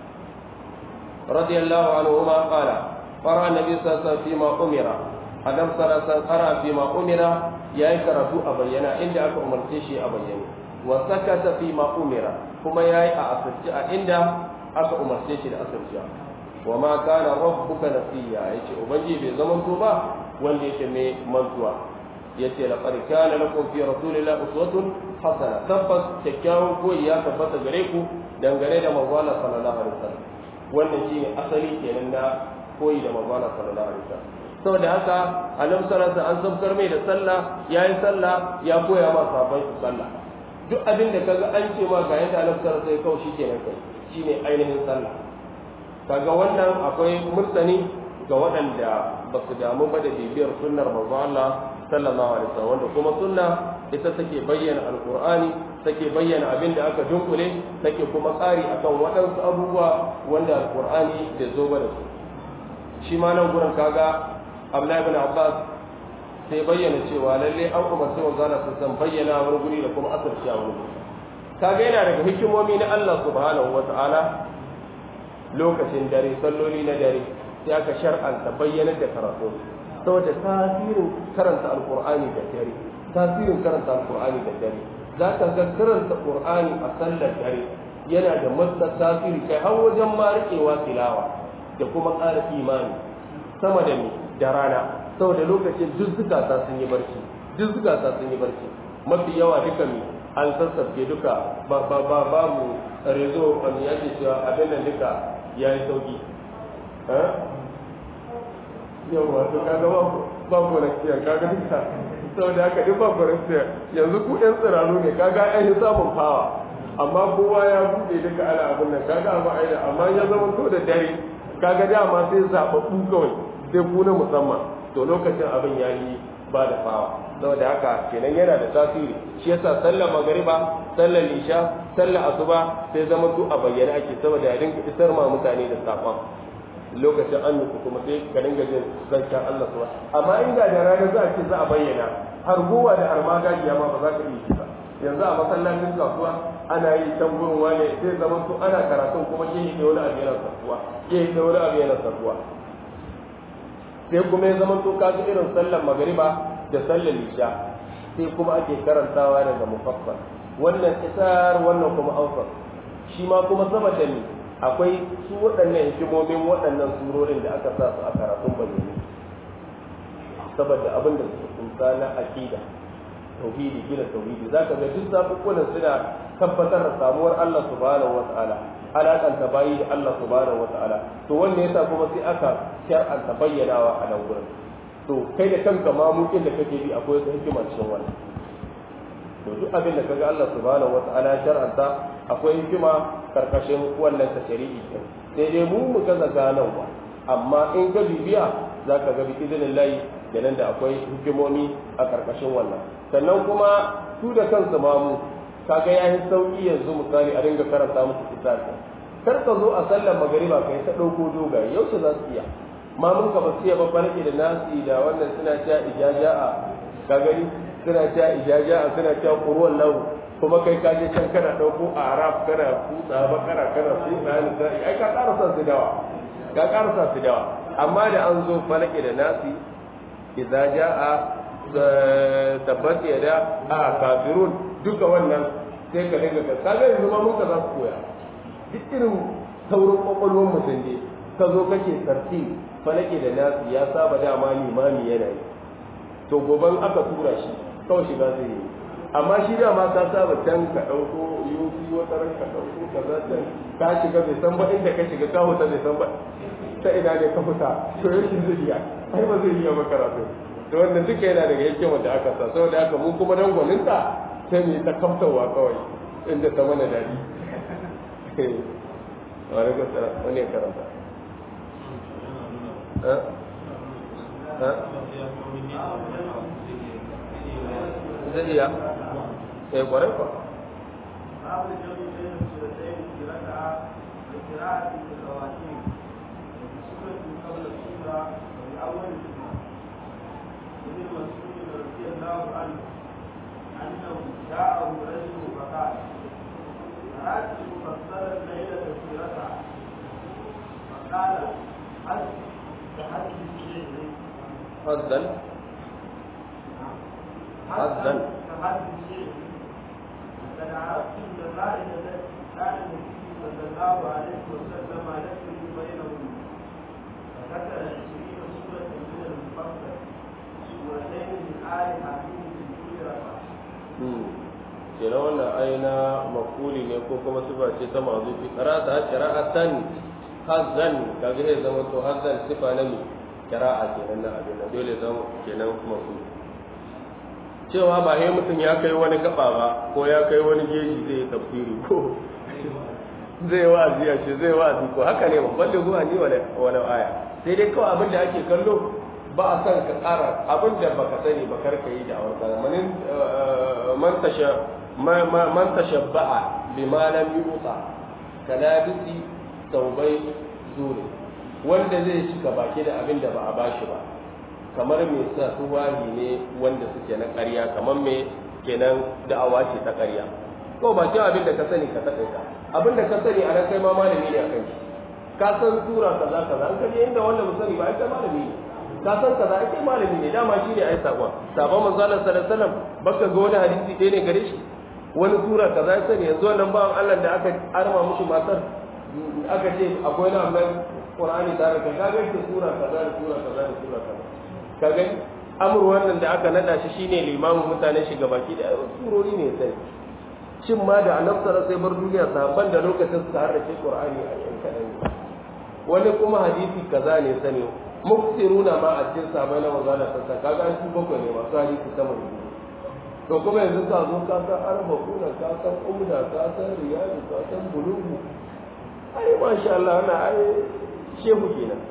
A: رضي الله عنهما قال قرأ النبي صلى الله عليه وسلم فيما أمر أدم صلى الله عليه وسلم قرأ فيما أمر يا كرتو أبينا إن أك أمر تشي أبينا وسكت فيما أمر كما يا أسرع عند أك أمر تشي أسرع وما كان ربك نسيا يجي أبجي بزمن توبة wanda yake mai mantuwa yace laqad kana lakum fi rasulillahi uswatun hasana tabbas kyakkyawan koyi ya tabbata gare ku dangane da manzo Allah sallallahu alaihi wasallam wannan shine asali kenan na koyi da manzo Allah sallallahu alaihi wasallam saboda haka annabi sallallahu alaihi an sabkar mai da sallah yayi sallah ya koya ma sahabbai su sallah duk abin da kaga an ce ma ga yadda annabi sallallahu alaihi kawai shikenan kai shine ainihin sallah kaga wannan akwai murtani ga waɗanda ba su damu ba da bibiyar sunnar manzo Allah sallallahu alaihi wasallam wanda kuma sunna ita take bayyana alqur'ani take bayyana abin da aka dunkule take kuma tsari akan waɗansu abubuwa wanda alqur'ani bai zo ba da su shi ma nan gurin kaga Abdullahi ibn Abbas sai bayyana cewa lalle an umarci manzo Allah sun bayyana wani guri da kuma asarci a wani kaga yana daga hikimomi na Allah subhanahu wata'ala lokacin dare salloli na dare sai aka shar'anta bayyanar da karatu saboda tasirin karanta alqur'ani da dare tasirin karanta alqur'ani da dare za ka ga karanta qur'ani a sallar dare yana da matsar tasiri kai har wajen ma riƙewa tilawa da kuma ƙara imani sama da mi da rana saboda lokacin duk zukata sun yi barci duk zukata sun yi barci mafi yawa duka mi an sassafke duka ba ba ba babu rezo an yake cewa abin nan duka ya yi sauki yawa to kaga ba ba korafiya kaga duka saboda haka duk ba korafiya yanzu ku ɗan tsiraru ne kaga an yi samun fawa amma kowa ya buɗe duka ana abin nan kaga abu aina amma ya zama to da dare kaga dama sai zaɓaɓɓu kawai sai ku na musamman to lokacin abin ya yi ba da fawa saboda haka kenan yana da tasiri shi yasa sallar magariba sallar isha sallar asuba sai zama su a bayyane ake saboda ya dinga isar ma mutane da saƙon lokacin an nufi kuma sai ka dinga jin zancen Allah suwa amma inda da rana za a ce za a bayyana har gowa da har magajiya ma ba za ka iya ba yanzu a masallacin kasuwa ana yi can gurin wane sai zama su ana karatun kuma ke yi da wani abu yana sarkuwa ke yi da wani abu yana sarkuwa sai kuma ya zama to kaga irin sallar magariba da sallar isha sai kuma ake karantawa daga mufassal wannan isar wannan kuma awsat shi ma kuma saboda ni akwai su waɗannan hikimomin waɗannan surorin da aka sa su a karatun bayyane saboda abin da suka kunsa na aqida tauhidi gina tauhidi zaka ga duk zaɓuɓɓunan suna tabbatar da samuwar Allah subhanahu wataala alaƙanta bayi da Allah subhanahu wataala to wanne yasa kuma sai aka shar'anta bayyanawa a nan gurin to kai da kanka ma mukin da kake bi akwai wata hikima cikin wannan to duk abin da kaga Allah subhanahu wataala shar'anta akwai hikima karkashin wannan tashri'i din sai dai mu mu gaza ganawa amma in ka bibiya zaka ga bi idinillahi da nan da akwai hikimomi a karkashin wannan sannan kuma su da kansu ma mu kaga ya yi sauki yanzu misali a dinga karanta musu kitabi kar ka zo a sallar magariba kai ta dauko dogaye yaushe za su iya ma mun ka basu iya babban da nasi da wannan suna cewa ijaja'a ka gani suna cewa ijaja'a suna cewa qur'an lahu kuma kai ka je can kana dauko arab kana kutsa bakara kana kutsa ni sai ai ka ƙara sa su dawa ka ƙara sa su dawa amma da an zo falake da nasi idza jaa tabbat yada a kafirun duka wannan sai ka dinga ka kaga yanzu ma mun ka za su koya duk irin saurin kwakwalwar mutum ne ka zo kake sarti falake da nasu ya saba dama limami yana yi to goban aka tura shi kawai shiga zai yi amma shi dama ka saba can ka ɗauko yofi wata ran ka ɗauko ka za can ka shiga bai san ba inda ka shiga ka huta bai san ba ta ina ne ka fita to yake zai iya ai ba zai iya maka karatu to wannan duka yana daga hikimar da aka sa saboda haka mu kuma dan gwaninta sai mu yi ta kamtarwa kawai inda ta mana daɗi wani gasa wani karanta zai iya eh kwarai kwa
B: أنه جاءه رجل فقال رأيت مفصلا ليلة سيرتها فقال هل تحدث شيء
A: حظا حظا
B: تحدث شيء لقد عرفت النتائج التي كان النبي صلى الله عليه وسلم يسري بينهم فذكر عشرين سورة من المفصل سورتين من آل حكيم في كل ركعة
A: kenan wannan aina mafuli ne ko kuma sifa ce ta mazufi qara'ata qira'atan hazan kaga zai zama to hazan sifa na mi kira'a kenan na abin nan dole zan kenan masu cewa ba sai mutum ya kai wani gaba ba ko ya kai wani jeji zai tafsiri ko zai wa'azi ya ce zai wa'azi ko haka ne ba balle zuwa ni wani wani aya sai dai kawai abin da ake kallo ba a san ka tsara abin da baka sani ba kar ka yi da awar kana manin man tasha man tashabba'a bima lam yuta kalabisi taubai zuri wanda zai cika baki da abin da ba a bashi ba kamar mai sa tuwahi ne wanda suke na ƙarya kamar mai kenan da'awa ce ta ƙarya ko ba kin abin da ka sani ka taƙaita abin da ka sani a nan kai ma malami ne a kan shi ka san sura kaza kaza an kaje inda wanda ba sani ba ai kai malami ne ka san kaza ai kai malami ne dama shi ne ai sakon sabon manzo Allah sallallahu alaihi wasallam baka ga wani hadisi ɗaya ne gare shi wani sura kaza ya sani yanzu wannan bawan Allah da aka arma mushi matar aka ce akwai na amma Qur'ani tare ka ga ga sura kaza da sura kaza da sura kaza ka gani amur wannan da aka nada shi shine limamin mutane shi gabaki da surori ne sai shin ma da annabi sallallahu sai bar duniya sahabban da lokacin suka harrace Qur'ani a yan kadan wani kuma hadisi kaza ne sani muksiruna ma a cikin sahabbai na manzo Allah sallallahu kaga an su bakwai ne masu hadisi sama da to kuma yanzu ka zo ka san arba kuna ka san umda ka san riyadu ka san bulugu ai masha Allah ana ai shehu kenan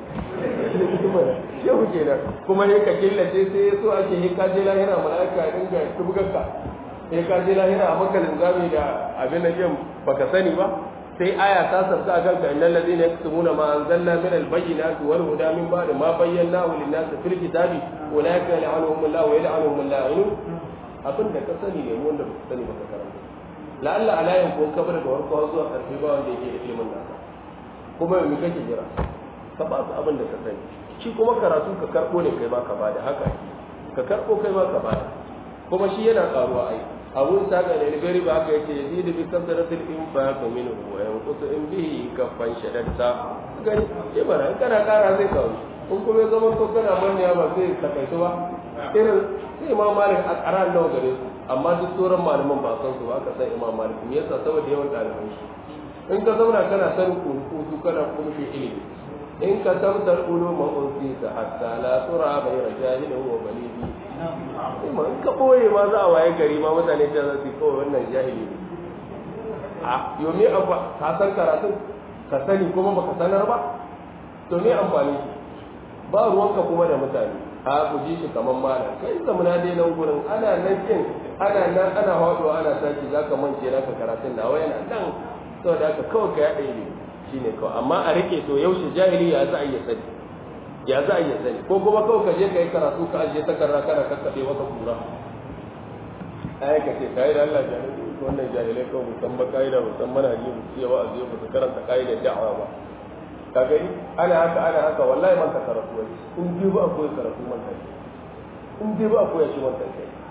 A: shehu kenan kuma ne ka killace sai ya so ake yi ka je lahira mala'ika ya dinga tubgarka sai ka je lahira a maka linzami da abin da jin baka sani ba sai aya ta sabta akan ka innal ladina yaktumuna ma anzalna min al-bayyinati wal huda min ba'di ma bayyanahu lin-nasi fil kitabi ulaika yal'anuhum Allah wa yal'anuhum al-la'inun abin da ka sani ne wanda ba sani ba ka karanta la'alla alayin ko kabar da warko zuwa karfi ba wanda yake da ilimin nasa kuma me kake jira ka ba su abin da ka sani shi kuma karatu ka karbo ne kai ma ka bada haka ka karbo kai ma ka bada kuma shi yana karuwa ai abun saka ne gari ba haka yake yazidu bi kasratil infaq minhu wa yanqutu in bihi kaffan shadatta gani shi bara in kana kara zai kawo in kuma zaman to kana manya ba sai ka kai ba irin sai imam malik a karan nawa gare su amma duk sauran malaman ba san su ba aka san imam malik me yasa saboda yawan ɗaliban shi in ka zauna kana sanin kurukutu kana kuma shi ilimi in ka tabbatar uluma unsita hatta la tura bayra jahilin wa balidi kuma in ka boye ma za a waye gari ma mutane ta za su kawai wannan jahili ne a yomi abba ka san karatun ka sani kuma baka sanar ba to me amfani shi ba ruwanka kuma da mutane a ku ji shi kamar malam kai zamana dai nan gurin ana nan kin ana nan ana haɗuwa ana tashi zaka mance naka karatun da yana nan saboda haka kawai ka yaɗa ilimi shine kawai amma a rike to yaushe jahili ya za a iya sani ya za a iya sani ko kuma kawai ka je ka yi karatu ka ajiye takarda kana kakkaɓe wata kura ai ka ce kai da Allah jahili wannan jahilai kawai musamman ka'ida musamman hali mu ce wa aziyo ba su karanta ka'idar da'awa ba ka gani ana haka ana haka wallahi man ka karatu wani in ji ba akwai karatu man ka in ji ba akwai shi man ka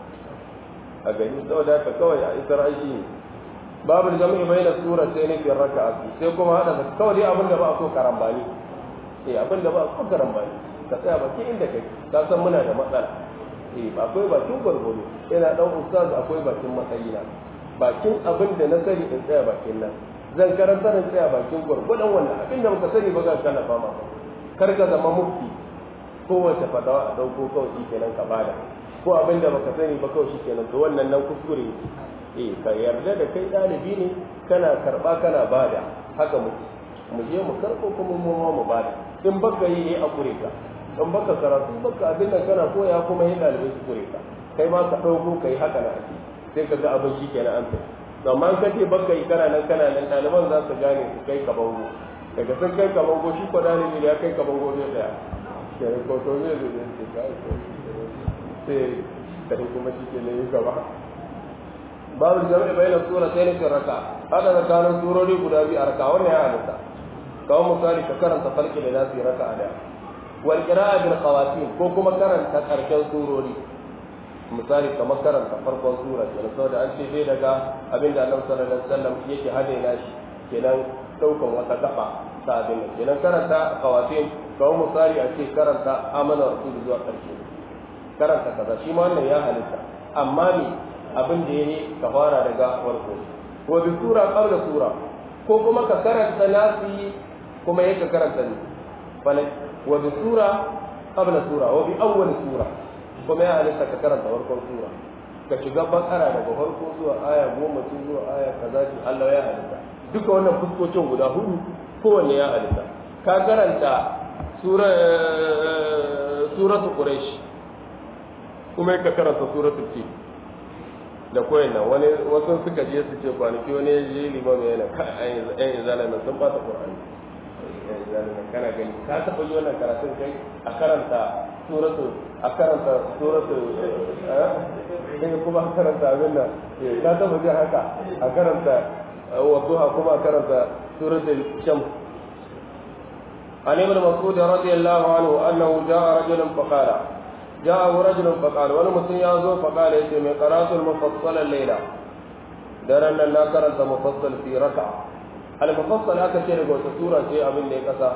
A: a gani saboda haka kawai a isar aiki ne babu jami'i bai na sura sai ne fi raka a sai kuma hada da kawai dai abin da ba a so karambani eh abin da ba a so karambani ka tsaya baki inda kai ka san muna da matsala eh akwai bakin gwargwado ina dan ustaz akwai bakin matsayina bakin abin da na sani in tsaya bakin nan zan karanta da tsaya bakin gwargwadon wannan abin da muka sani ba za ka nafa ma kar ka zama mufti kowace fatawa a dauko kawai shi kenan ka bada ko abin da baka sani ba kawai shi kenan to wannan nan kuskure eh ka yarda da kai ɗalibi ne kana karɓa kana bada haka mu mu je mu karɓo kuma mu ma mu bada in baka yi ne a kure ka in baka karatu baka abin da kana koya kuma yin ɗalibai su kure ka kai ma ka ɗauko kai haka na ake sai ka ga abin shi kenan an tafi to amma ka ce baka yi kana nan kana nan ɗaliban za su gane su kai ka bango daga sun kai ka bango shi ko ɗalibi ya kai ka bango zai tsaya kenan ko to zai zai zai kai ko sai kai kuma shi ke yi gaba babu jami'i bayan sura sai nufin raka hada da kanan surori guda biyu a raka wannan ya halitta kawo misali ka karanta farki da nasu raka a daya wal qira'a bil qawatin ko kuma karanta karshen surori misali kamar karanta farkon sura kenan saboda an ce dai daga abinda Annabi sallallahu alaihi wasallam yake hadaina shi kenan daukan wata gaba ta abin kenan karanta qawatin kawo misali a ce karanta amana rasul zuwa karshe karanta kaza shi ma wannan ya halitta amma ne abin da yayi ka fara daga farko wa bi sura qabla sura ko kuma ka karanta nasi kuma yake karanta ne falai wa bi sura qabla sura wa bi awwal sura kuma ya halitta ka karanta farkon sura ka shiga bakara daga farko zuwa aya goma tun zuwa aya kaza ce Allah ya halitta duka wannan fuskocin guda hudu kowanne ya halitta ka karanta sura suratul quraish kuma ka karanta suratul fi da koyin nan wani wasu suka je su ce kwanaki wani ya je limam yana yan izala nan sun bata qur'ani yan izala nan kana gani ka taɓa yi wannan karatun kai a karanta suratu a karanta suratu eh kuma a karanta abin nan ka taɓa jin haka a karanta wadduha kuma a karanta suratul shams عن ابن مسعود رضي الله عنه أنه جاء رجل فقال جاءه رجل فقال ولمسن يازو فقال يتم قرات المفصل الليلة درنا لا قرأت مفصل في ركعة المفصل هكا شيء يقول سورة شيء أبن لي كسا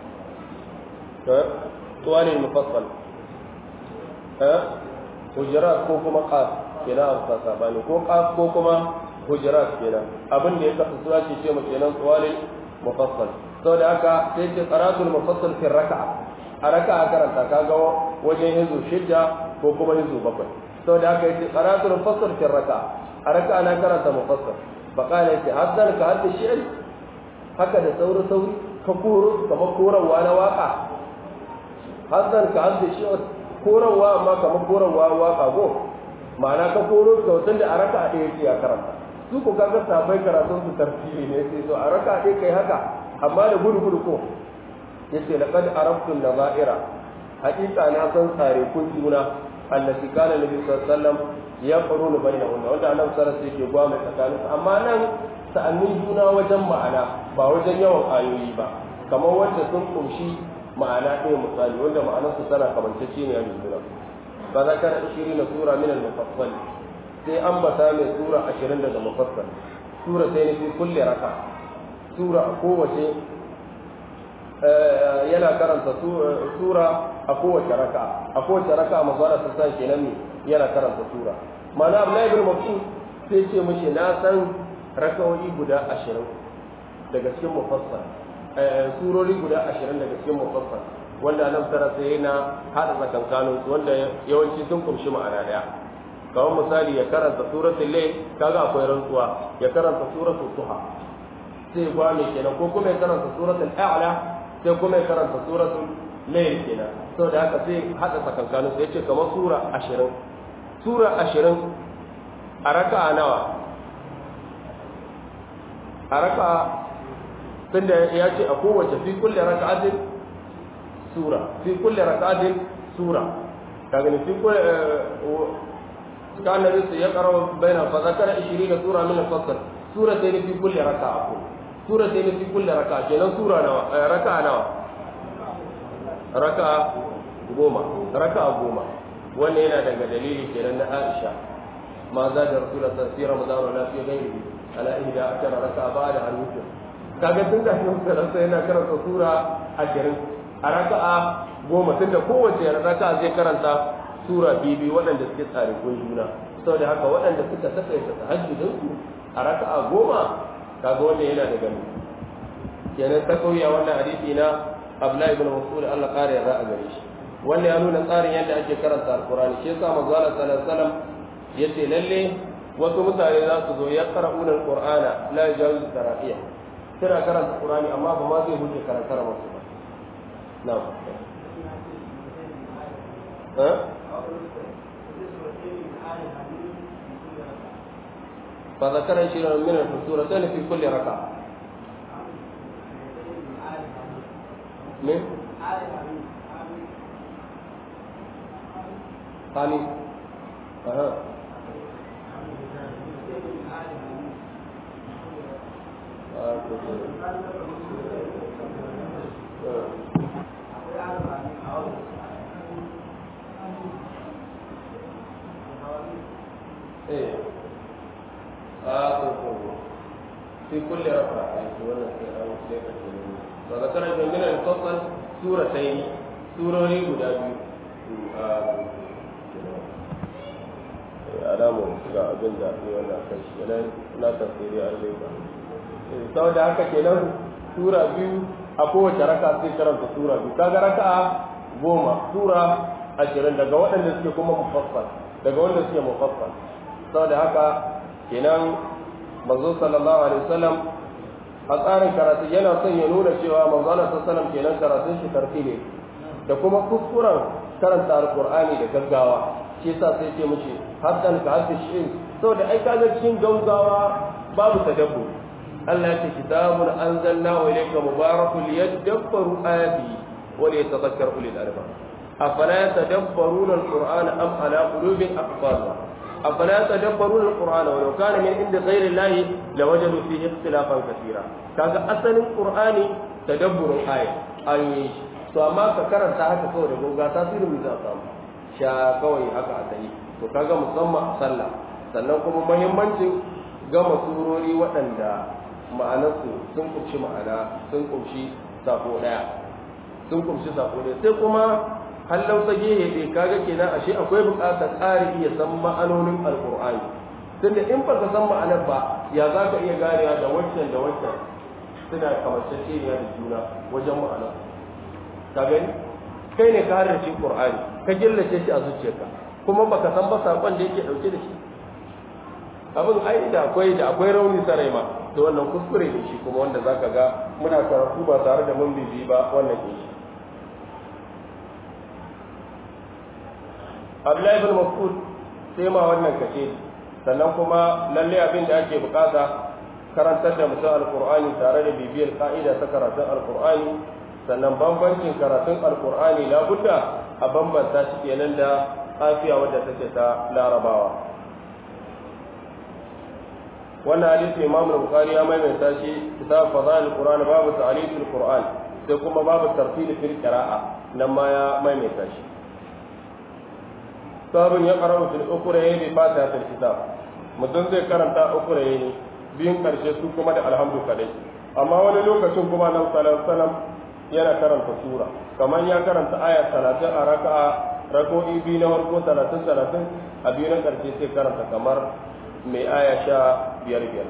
A: طوال المفصل ها حجرات كوكما قاف كنا أبقى ساباني كو قاف كوكما حجرات كنا أبن لي كسا سورة شيء مكينا طوال المفصل saboda haka sai ce qaratul mufassal fi raka'a a raka'a karanta kaga wajen hizu shidda ko kuma hizu bakwai saboda haka yace qaratul mufassal fi raka'a a raka'a na karanta mufassal fa qala yace haddar ka hadda shi'r haka da sauri sauri ka koro kamar korawa na waka haddar ka hadda shi'r korawa amma kamar korawa waka go ma'ana ka koro ka watan da a raka'a ɗaya yake ya karanta su ko kaga sabai karatun su tartibi ne sai so a raka'a ɗaya kai haka amma da gudu gudu ko yace laqad araftu nazaira haqiqa na san tsare kun juna allati kana nabi sallallahu alaihi wasallam ya qarunu bainahunna wanda annabi sallallahu alaihi wasallam yake gwa mai tsakanin amma nan sa'annin juna wajen ma'ana ba wajen yawan ayoyi ba kamar wanda sun kunshi ma'ana ɗaya misali wanda ma'anarsu tana kamantacce ne a juna ba za ka ishirin na sura min al-mufassal sai an bata mai sura ashirin daga mufassal sura sai ne fi kulle raka sura a kowace yana karanta sura a kowace raka a kowace raka mazara ta sa kenan ne yana karanta sura mana Abdullahi ibn Mas'ud sai ce mishi na san rakawoyi guda ashirin daga cikin mufassal surori guda ashirin daga cikin mufassal wanda nan tara sai yana hada tsakankanin su wanda yawanci sun kumshi ma'ana daya kamar misali ya karanta suratul layl kaga akwai rantsuwa ya karanta suratul duha sai gwa mai kenan ko kuma ya karanta suratul a'la sai kuma ya karanta suratul layl kenan saboda haka sai hada tsakankanin su yace kamar sura 20 sura 20 a raka'a nawa a raka'a tunda ya ce a kowace fi kulle raka'atin sura fi kulle raka'atin sura kaga ne fi kulle kan nabi sai ya karo baina fa zakara 20 sura min al-fasl sura sai fi kulle raka'a ko sura sai fi kulle raka'a kenan sura nawa raka'a nawa raka'a goma raka'a goma wannan yana daga dalili kenan na Aisha ma za da rasulullah sallallahu alaihi wasallam ramadan la fi ghairi ala ihda akara raka'a ba'da al-witr kaga tun da shi da yana karanta sura ashirin a raka'a goma tunda kowace raka'a zai karanta sura bibi waɗanda suke tsare kun juna saboda haka waɗanda suka saka ta tahajjudin su a raka'a goma kaga wanda yana da gani kenan ta kauya wannan hadisi na Abdullahi ibn Mas'ud Allah kare yarda a gare shi wannan ya nuna tsarin yadda ake karanta alqur'ani shi yasa manzo Allah sallallahu alaihi wasallam yace lalle wasu mutane za su zo ya qara'una alqur'ana la yajawizu tarafiya suna karanta Qur'ani amma ba ma zai huce karantar musu ba na eh fa zakara shi min al-suratayn fi kulli raka min Hani Aha. ايه اه في كل ركعة فذكر من المفصل سورتين سورة guda alamun ga abin da ne wannan kan shi yana na tafsiri a zai ba saboda haka kenan sura biyu a kowace raka sai karanta sura biyu kaga raka'a goma sura ashirin daga waɗanda suke kuma mufassal daga wanda suke mufassal saboda haka kenan manzo sallallahu alaihi wasallam a tsarin karatu yana son ya nuna cewa manzo Allah sallallahu alaihi wasallam kenan karatun shi tartibi da kuma kuskuren karanta alqur'ani da gaggawa shi yasa sai ce mushi hasan ka hasu shi saboda ai kaga cikin gaggawa babu tadabbur Allah ya ce kitabun anzalnahu ilayka mubarakun liyadabbaru ayatihi wa liyatadhakkar ulul albab afala yatadabbaruna alqur'ana am ala qulubin aqfalha afala yatadabbaruna alqur'ana wa law kana min indi ghayri allahi lawajadu fihi ikhtilafan katira kaga asalin qur'ani tadabburun aya an yi to amma ka karanta haka kawai da gonga tasirin mu za samu sha kawai haka a tsaye to kaga musamman a sallah sannan kuma muhimmancin gama surori waɗanda ma'anarsu sun kumshi ma'ana sun kumshi sako ɗaya sun kumshi sako ɗaya sai kuma hallau ta gehe ɗaya kaga kenan ashe akwai buƙatar ƙari iya san ma'anonin alƙur'ani tunda in ba ka san ma'anar ba ya za ka iya ganewa da waccan da waccan suna kamanceceniya da juna wajen ma'ana ka gani kai ne ka halarci ƙur'ani ka gillace shi a zuciyarka kuma baka san ba saƙon da yake ɗauke da shi abin ai da akwai da akwai rauni sarai ma da wannan kuskure ne shi kuma wanda zaka ga muna karatu ba tare da mun bibi ba wannan ne shi Abdullahi ibn Mas'ud sai ma wannan kace sannan kuma lalle abin da ake bukata karantar da mutum alqur'ani tare da bibiyar ka'ida ta karatun alqur'ani sannan bambancin karatun alqur'ani labudda a bambanta shi kenan da afiya wadda take ta larabawa wannan hadisi imam al-bukhari ya maimaita shi kitab fadail al-quran babu ta'lif al-quran sai kuma babu tartil fil qira'a nan ma ya maimaita shi sabun ya qara'u fil ukhrayn bi fatihat al-kitab mutum zai karanta ukhrayn biyun karshe su kuma da alhamdu kadai amma wani lokacin kuma nan sallallahu alaihi yana karanta sura kamar ya karanta aya 30 a raka'a rako'i biyu na farko 30 30 a biyu na karshe sai karanta kamar mai aya sha biyar biyar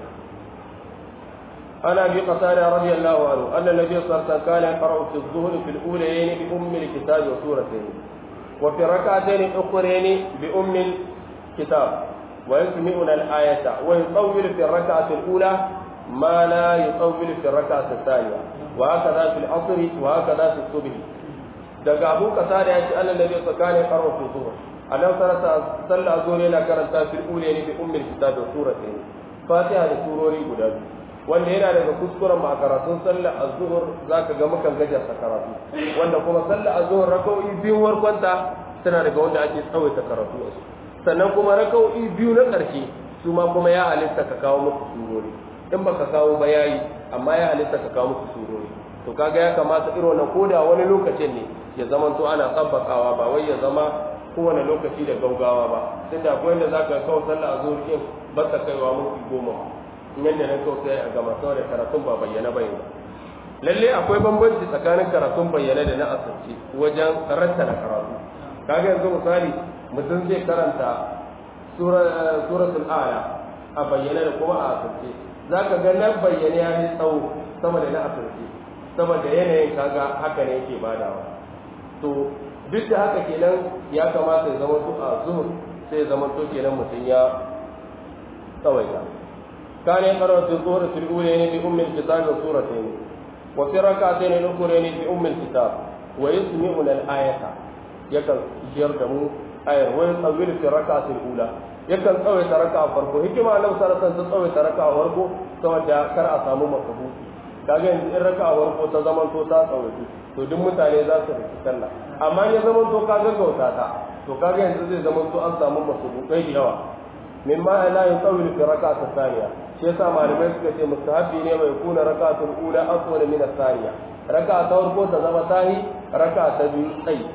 A: ana bi qasada radiyallahu anhu anna nabiy sallallahu alaihi wasallam kana yaqra'u fi adh-dhuhri fi al-ulayayn bi ummi al-kitab wa suratayn wa fi rak'atayn ukhrayn bi ummi al-kitab wa yasmi'una al-ayata wa yutawwilu fi ar-rak'ati al-ula ma la yutawwilu fi ar-rak'ati ath-thaniya wa hakadha fi al-'asr wa hakadha fi as-subh daga abu qasada ya ce anna nabiy sallallahu alaihi wasallam kana yaqra'u fi adh-dhuhri annabi sallallahu sallah zuwa yana karanta fil ule ne bi ummil kitab da suratain fatiha da surori guda biyu wanda yana daga kuskuren ma karatun sallah az-zuhr zaka ga mukan gajarta karatu wanda kuma sallah az-zuhr rak'o'i biyu warkwanta tana daga wanda ake tsawaita karatu a su sannan kuma rak'o'i biyu na karshe su ma kuma ya halitta ka kawo muku surori in baka kawo ba yayi amma ya halitta ka kawo muku surori to kaga ya kamata irin wannan koda wani lokacin ne ya zama to ana tsabbakawa ba wai ya zama kowane lokaci da gaugawa ba tunda akwai wanda za ka kawo sallah a zuwa kin ba ta kaiwa muku goma yadda na kawo sai a gama saboda karatun ba bayyana ba ba lalle akwai bambanci tsakanin karatun bayyana da na asirce wajen rattana karatu kaga yanzu misali mutum zai karanta suratul aya a bayyana da kuma a asirce za ka ga na bayyana ya yi tsawo sama da na asirce saboda yanayin kaga haka ne yake badawa to duk da haka kenan ya kamata ya zama a zuhur sai ya zama to kenan mutum ya tsawaita كان يقرأ في الظهر في الأولين بأم الكتاب وسورتين وفي ركعتين الأخرين بأم الكتاب ويسمعنا الآية يكن يردمو آية ويطول في الركعة الأولى يكن تسوي ركعة فرقو هكما لو سنة تسوي ركعة فرقو سوى كر أسامو مكبوتي kaga yanzu in raka a warko ta zaman to ta tsawaitu to duk mutane za su riki sallah amma ya zaman to ka gaggauta ta to kaga yanzu zai zaman to an samu masubukai da yawa min ma la yutawil fi rak'ati thaniya shi yasa malamai suka ce mustahabi ne mai kuna rak'atul ula afwal min ath-thaniya raka'a ta farko ta zama tahi raka'a ta biyu tsayi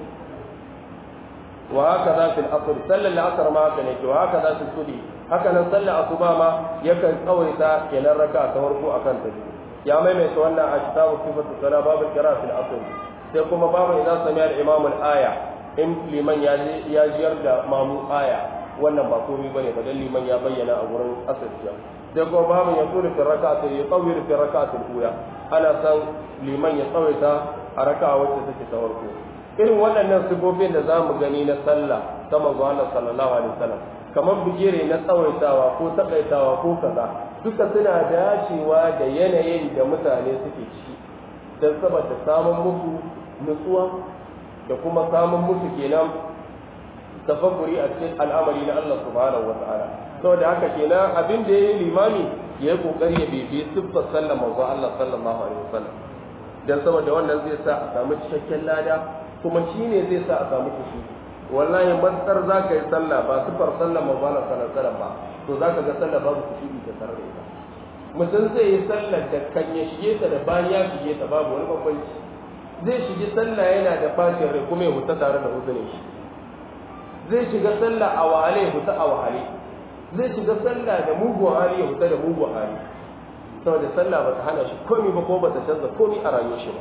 A: wa haka za fil asr sallar al-asr ma haka ne wa haka za fil subhi haka nan sallar asuba ma yakan tsawaita kenan raka'a ta farko akan ta biyu ya maimaita wannan a kitabu sifatu sala babu kira fil asr sai kuma babu idan sami al-imam al-aya in liman ya ya jiyar da mamu aya wannan ba komai bane ba dan liman ya bayyana a gurin asirciya sai kuma babu ya tsuri fi raka'ati ya tsawir fi raka'ati ula ana san liman ya tsawaita a raka'a wacce take ta farko irin waɗannan sifofin da za mu gani na sallah ta manzo Allah sallallahu alaihi wasallam kamar bigire na tsawaitawa ko takaitawa ko kaza duka suna dacewa da yanayin da mutane suke ciki don saboda samun musu nutsuwa da kuma samun musu kenan tafakkuri a cikin al'amari na Allah subhanahu wa ta'ala saboda haka kenan abin da yayi limami ya yi kokari ya bibiyi siffar sallar manzo Allah sallallahu alaihi wasallam dan saboda wannan zai sa a samu cikakken lada kuma shine zai sa a samu kushi wallahi matsar za ka yi sallah ba siffar sallar manzo Allah sallallahu alaihi wasallam ba to za ka ga sallah babu kushi ta tare da ita mutum zai yi sallar da kan ya shige ta da bayan ya shige ta babu wani bambanci zai shige sallah yana da fashin rai kuma ya huta tare da uzurin shi zai shiga sallah a wahale ya huta a wahale zai shiga sallah da mugun hali ya huta da mugun hali saboda sallah ba ta hana shi komi ba ko ba ta canza komi a rayuwar shi ba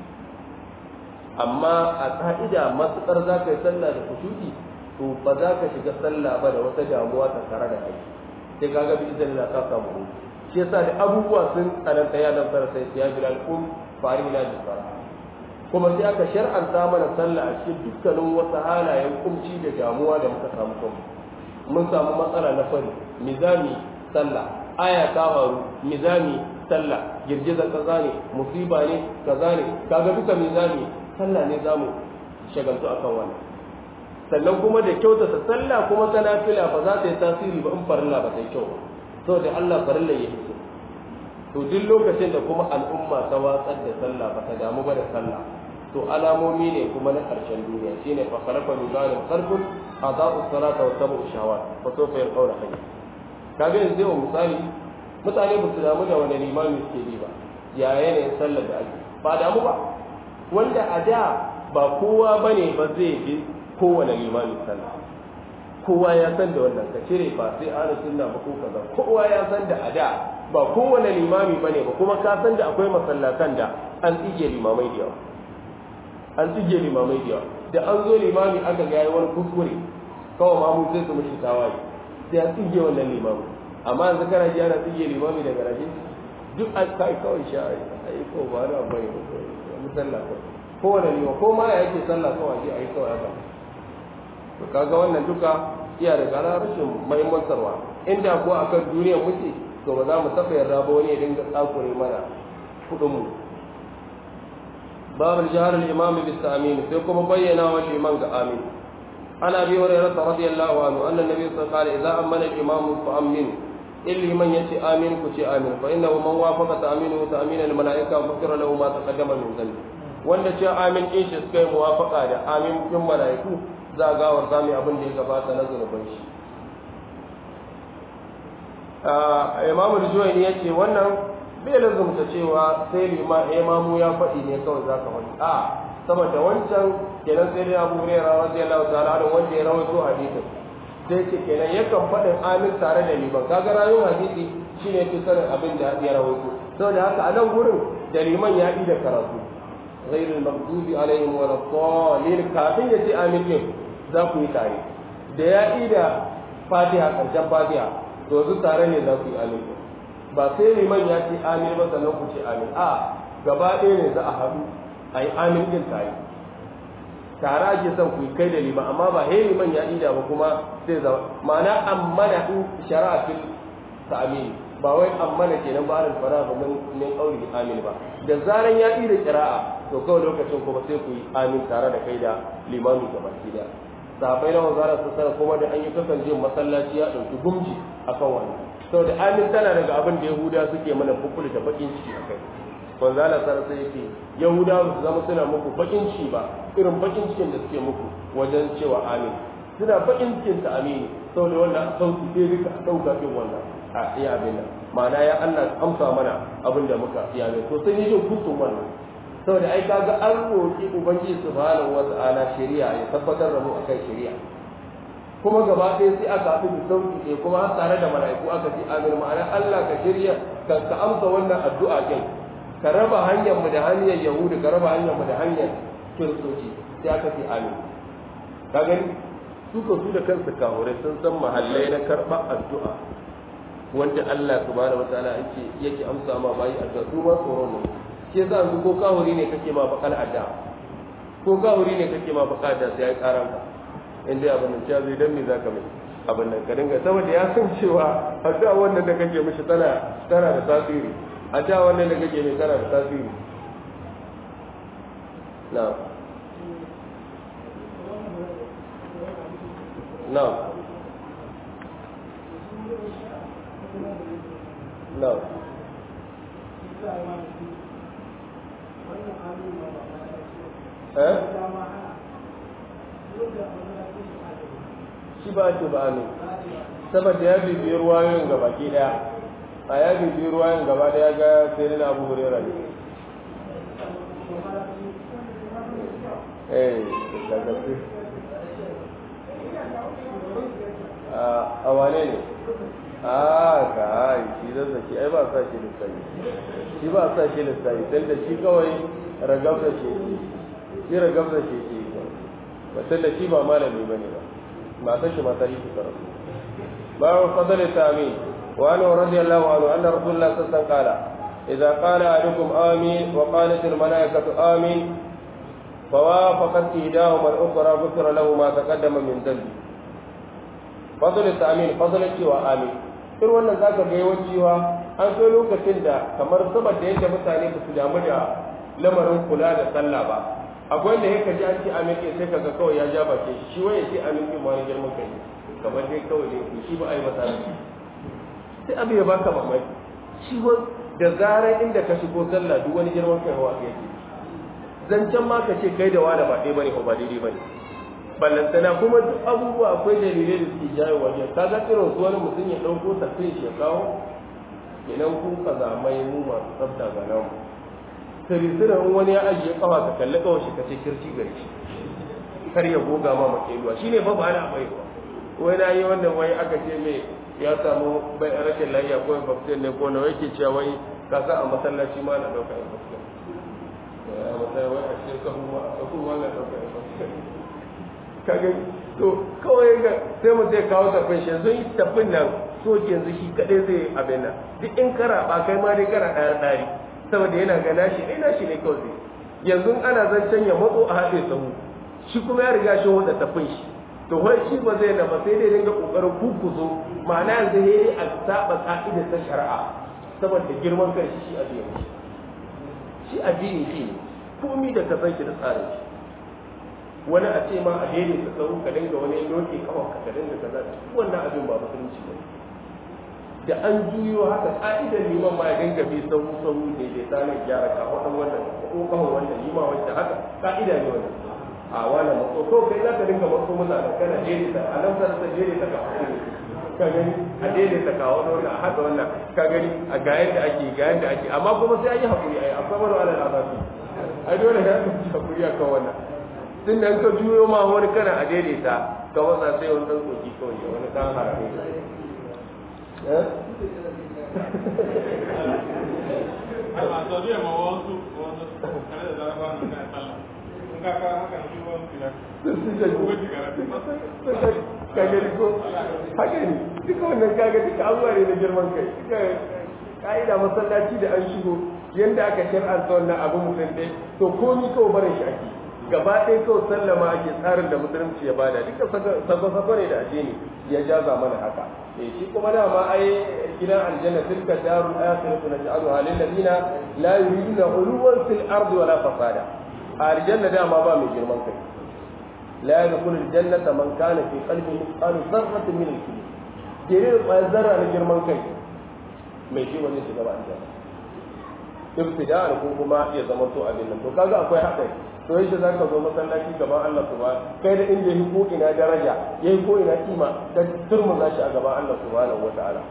A: amma a ka'ida matuƙar za ka yi sallah da kushuɗi to ba za ka shiga sallah ba da wata damuwa ta tare da kai sai ka ga bi idan ka samu hutu shi yasa da abubuwa sun tsananta ya nan fara sai ya bilal kum fari na bisara kuma sai aka shar'anta mana sallah a cikin dukkanin wasu halayen kumci da damuwa da muka samu kanmu mun samu matsala na fari mizami sallah aya ta faru mizami sallah girgizar kaza ne musiba ne kaza ne kaga duka mizami sallah ne zamu shagaltu akan wannan sannan kuma da kyautata sallah kuma ta nafila ba za ta yi tasiri ba in farilla ba ta yi kyau ba saboda Allah farilla ya hiso to duk lokacin da kuma al'umma ta watsar da sallah ba ta damu ba da sallah to alamomi ne kuma na ƙarshen duniya shine fa khalaqa min zalim khalqun adaa'u salata wa tabu shawat fa sawfa yalqawna hayy kaga yanzu yau misali mutane ba su damu da wani limami suke bi ba ya yanayin sallar da ake ba damu ba wanda a da ba kowa bane ba zai bi kowane limami sallah kowa ya san da wannan ka cire ba sai ahlus sunna ba ko kaza kowa ya san da a da ba kowane limami bane ba kuma ka san da akwai masallatan da an tsige limamai da yawa an tsige limamai da yawa da an zo limami aka ga yayi wani kuskure kawai ma mu sai su mishi tawaye sai an tsige wannan limami amma yanzu kana ji ana tsige limami daga rashi duk an kai kawai sha ai ko ba da bai musalla ko kowane limami ko ma ya yake sallah kawai ji ai kawai haka to kaga wannan duka iya da gara rashin muhimmantarwa inda ko akan duniya muke to ba za mu taɓa yarda ba wani ya dinga tsakure mana kuɗin mu باب الجهر الإمام بالتأمين فيكم بينا والإمام آمين عن أبي هريرة رضي الله عنه أن النبي صلى الله عليه وسلم قال إذا أمن الإمام فأمن إلا من يأتي آمين كتي آمين فإنه من وافق تأمينه تأمين الملائكة غفر له ما تقدم من ذنبه wanda ce amin in shi suka yi muwafaka da amin kin mala'iku za a gawar sami abin da ya gabata na zunuban shi imamu juwaini ya ce wannan bai lazumta cewa sai imamu ya faɗi ne kawai za ka faɗi a saboda wancan kenan sai dai abu hurairah radiyallahu ta'ala da wanda ya rawaito hadisin sai ce kenan yakan faɗin amin tare da liman kaga rayuwar hadisi shine fi sanin abin da ya rawaito saboda haka a nan gurin da liman ya yi da karatu ghairul maghdubi alaihim wala dhalin kafin ya ce amin din za ku yi tare da ya yi da fatiha karshen fatiha to zu tare ne za ku yi amin ba sai liman ya ce amin ba sannan ku ce amin a gaba ɗaya ne za a haɗu a yi amin ɗin tare tare ake son ku yi kai da liman amma ba he liman ya ida ba kuma sai zama ma'ana ammana in shari'a fil ta'amin ba wai ammana kenan ba arin fara ba min min qauli amin ba da zaran ya ida qira'a to kawai lokacin kuma sai ku yi amin tare da kai da limami gaba ɗaya sahabbai na wazara su sana kuma da an yi kasance masallaci ya ɗauki gumji akan wannan saboda amin tana daga abin da yahuda suke mana bukulu da bakin ciki a kai wanzu ala sarar sai yake yahuda ba su zama suna muku bakin ciki ba irin bakin cikin da suke muku wajen cewa amin suna bakin cikin ta amini saboda wannan sauki sai duka ɗauka ɗin wannan a iya abin nan ma'ana ya Allah amsa mana abin da muka iya ne to sun yi jin kusur wannan saboda ai kaga an roƙi ubangiji subhanahu wata'ala shari'a ya tabbatar da mu akan shari'a kuma gaba ɗaya sai aka haɗu da sauki ne kuma har tare da mala'iku aka ce amin ma'ana Allah ka shirya ka ka amsa wannan addu'a din ka raba hanyar mu da hanyar yahudu ka raba hanyar mu da hanyar kiristoci sai aka ce amin ka gani su ko su da kansu kahure sun san mahallai na karɓar addu'a wanda Allah subhanahu wataala yake yake amsa ma bayi addu'a su ma tsoron ne shi yasa yanzu ko kahuri ne kake ma bakal addu'a ko ka wuri ne kake ma bukata sai ya karan ka in dai abin nan cewa zai dan me zaka mai abin nan ka dinga saboda ya san cewa addu'a wannan da kake mishi tana tana da tasiri addu'a wannan da kake mai tana da tasiri na'am na'am na'am eh shi ba ce ba ne saboda ya bibiyi ruwayoyin gaba ke daya a ya bibiyi ruwayoyin gaba daya ga sai na abu hurera ne eh da gaske a wane ne a ka yi shi da zaki ai ba sa shi lissafi shi ba sa shi lissafi sai da shi kawai ragab da shi shi ragab da shi ke ba sai da shi ba malami bane ba ما تشي ما تريد كرم باب فضل التأمين وعنه رضي الله عنه أن رسول الله صلى الله عليه وسلم قال إذا قال أحدكم آمين وقالت الملائكة آمين فوافقت إحداهما الأخرى غفر له ما تقدم من ذنبه فضل التأمين فضل الشيوى آمين irin wannan za ka ga yawancewa an so lokacin da kamar saboda yadda mutane ba su damu da lamarin kula da sallah ba akwai wanda yake ji an ce amin ɗin sai kaga kawai ya ja bakin shi shi waye ce amin ɗin ma girman kai kamar dai kawai ne shi ba a yi masa sai abu ya baka mamaki shi wa da zarar inda ka shigo sallah duk wani girman kai hawa yake zancen ma ka ce kai da wani ba ɗaya bane ko ba daidai bane ballantana kuma duk abubuwa akwai dalilai da suke jawo wajen ka ga irin su wani mutum ya ɗauko tafiyar shi ya kawo kenan kun kazamai mu masu tsafta ga namu sirisirin wani ya ajiye kawa ka kalli kawai shi ka ce kirci gari shi kar ya goga ma makeluwa shine fa ba ana bai ba wai na yi wannan wai aka ce mai ya samu bai rashin lafiya ko infection ne ko na yake cewa wai ka sa a masallaci ma na dauka infection a masallaci wai a cikin sahu ma a sahu ma na dauka infection ka ga to kawai ga sai mu zai kawo tafin shi yanzu yi tafin nan so yanzu shi kadai zai abin nan duk in kara ba kai ma dai kara ɗaya ɗari saboda yana ga nashi ne nashi ne kawai yanzu ana zancen ya matso a haɗe sahu shi kuma ya riga shi wanda tafin shi to wai shi ba zai na ba sai dai dinga kokarin kukuzo ma'ana yanzu ne a saba ka'idar ta shari'a saboda girman kai shi addini shi addini shi ne komi da ka san shi da tsarin shi wani a ce ma a daidai ta sahu ka dinga wani loke kawai ka dinga kaza wannan abin ba musulunci ba da an juyo haka ka'idar liman ma ya dinga bi sahu sahu ne da tsarin gyara ka wadan wannan ko kawo wannan lima wanda haka ka'ida ne wannan a wannan matso ko kai za ka dinga matso muna da kana jere ta a nan sanar ta jere ta ka ka gani a jere ta ka wannan a haka wannan ka gani a ga yadda ake ga yadda ake amma kuma sai an yi hakuri ai akwai wani wani azabi ai dole ya ka hakuri akan wannan tun da ka juyo ma wani kana a daidaita ka wasa sai wani ɗan tsoki kawai wani ɗan harare
C: a saudiya ma wasu wasu kare da zarafa na kai sallah in ka kawo haka shi wani filar
A: kagari ko haka ne duka wannan kaga duka abubuwa ne na girman kai duka ka'ida masallaci da an shigo yadda aka shar'anta wannan abu mutum dai to komi kawai barin shi ake gaba ɗaya kawai sallama ake tsarin da musulunci ya bada duka sako-sako ne da addini ya jaza mana haka eh shi kuma dama ai gidan aljanna tilka darul akhiratu naj'aluha lil ladina la yuriduna uluwan fil ardi wala fasada a aljanna dama ba mai girman kai la yadkhulu aljannata man kana fi qalbi mithqal dharratin min al-kibr jirin zarra na girman kai mai shi wani shiga ba aljanna ibtida'an ko kuma ya zama to abin nan to kaga akwai haɗari to yaushe za ka zo masallaci gaban Allah subhanahu kai da inda yi ko ina daraja yayi ko ina kima da turmuza shi a gaban Allah subhanahu wata'ala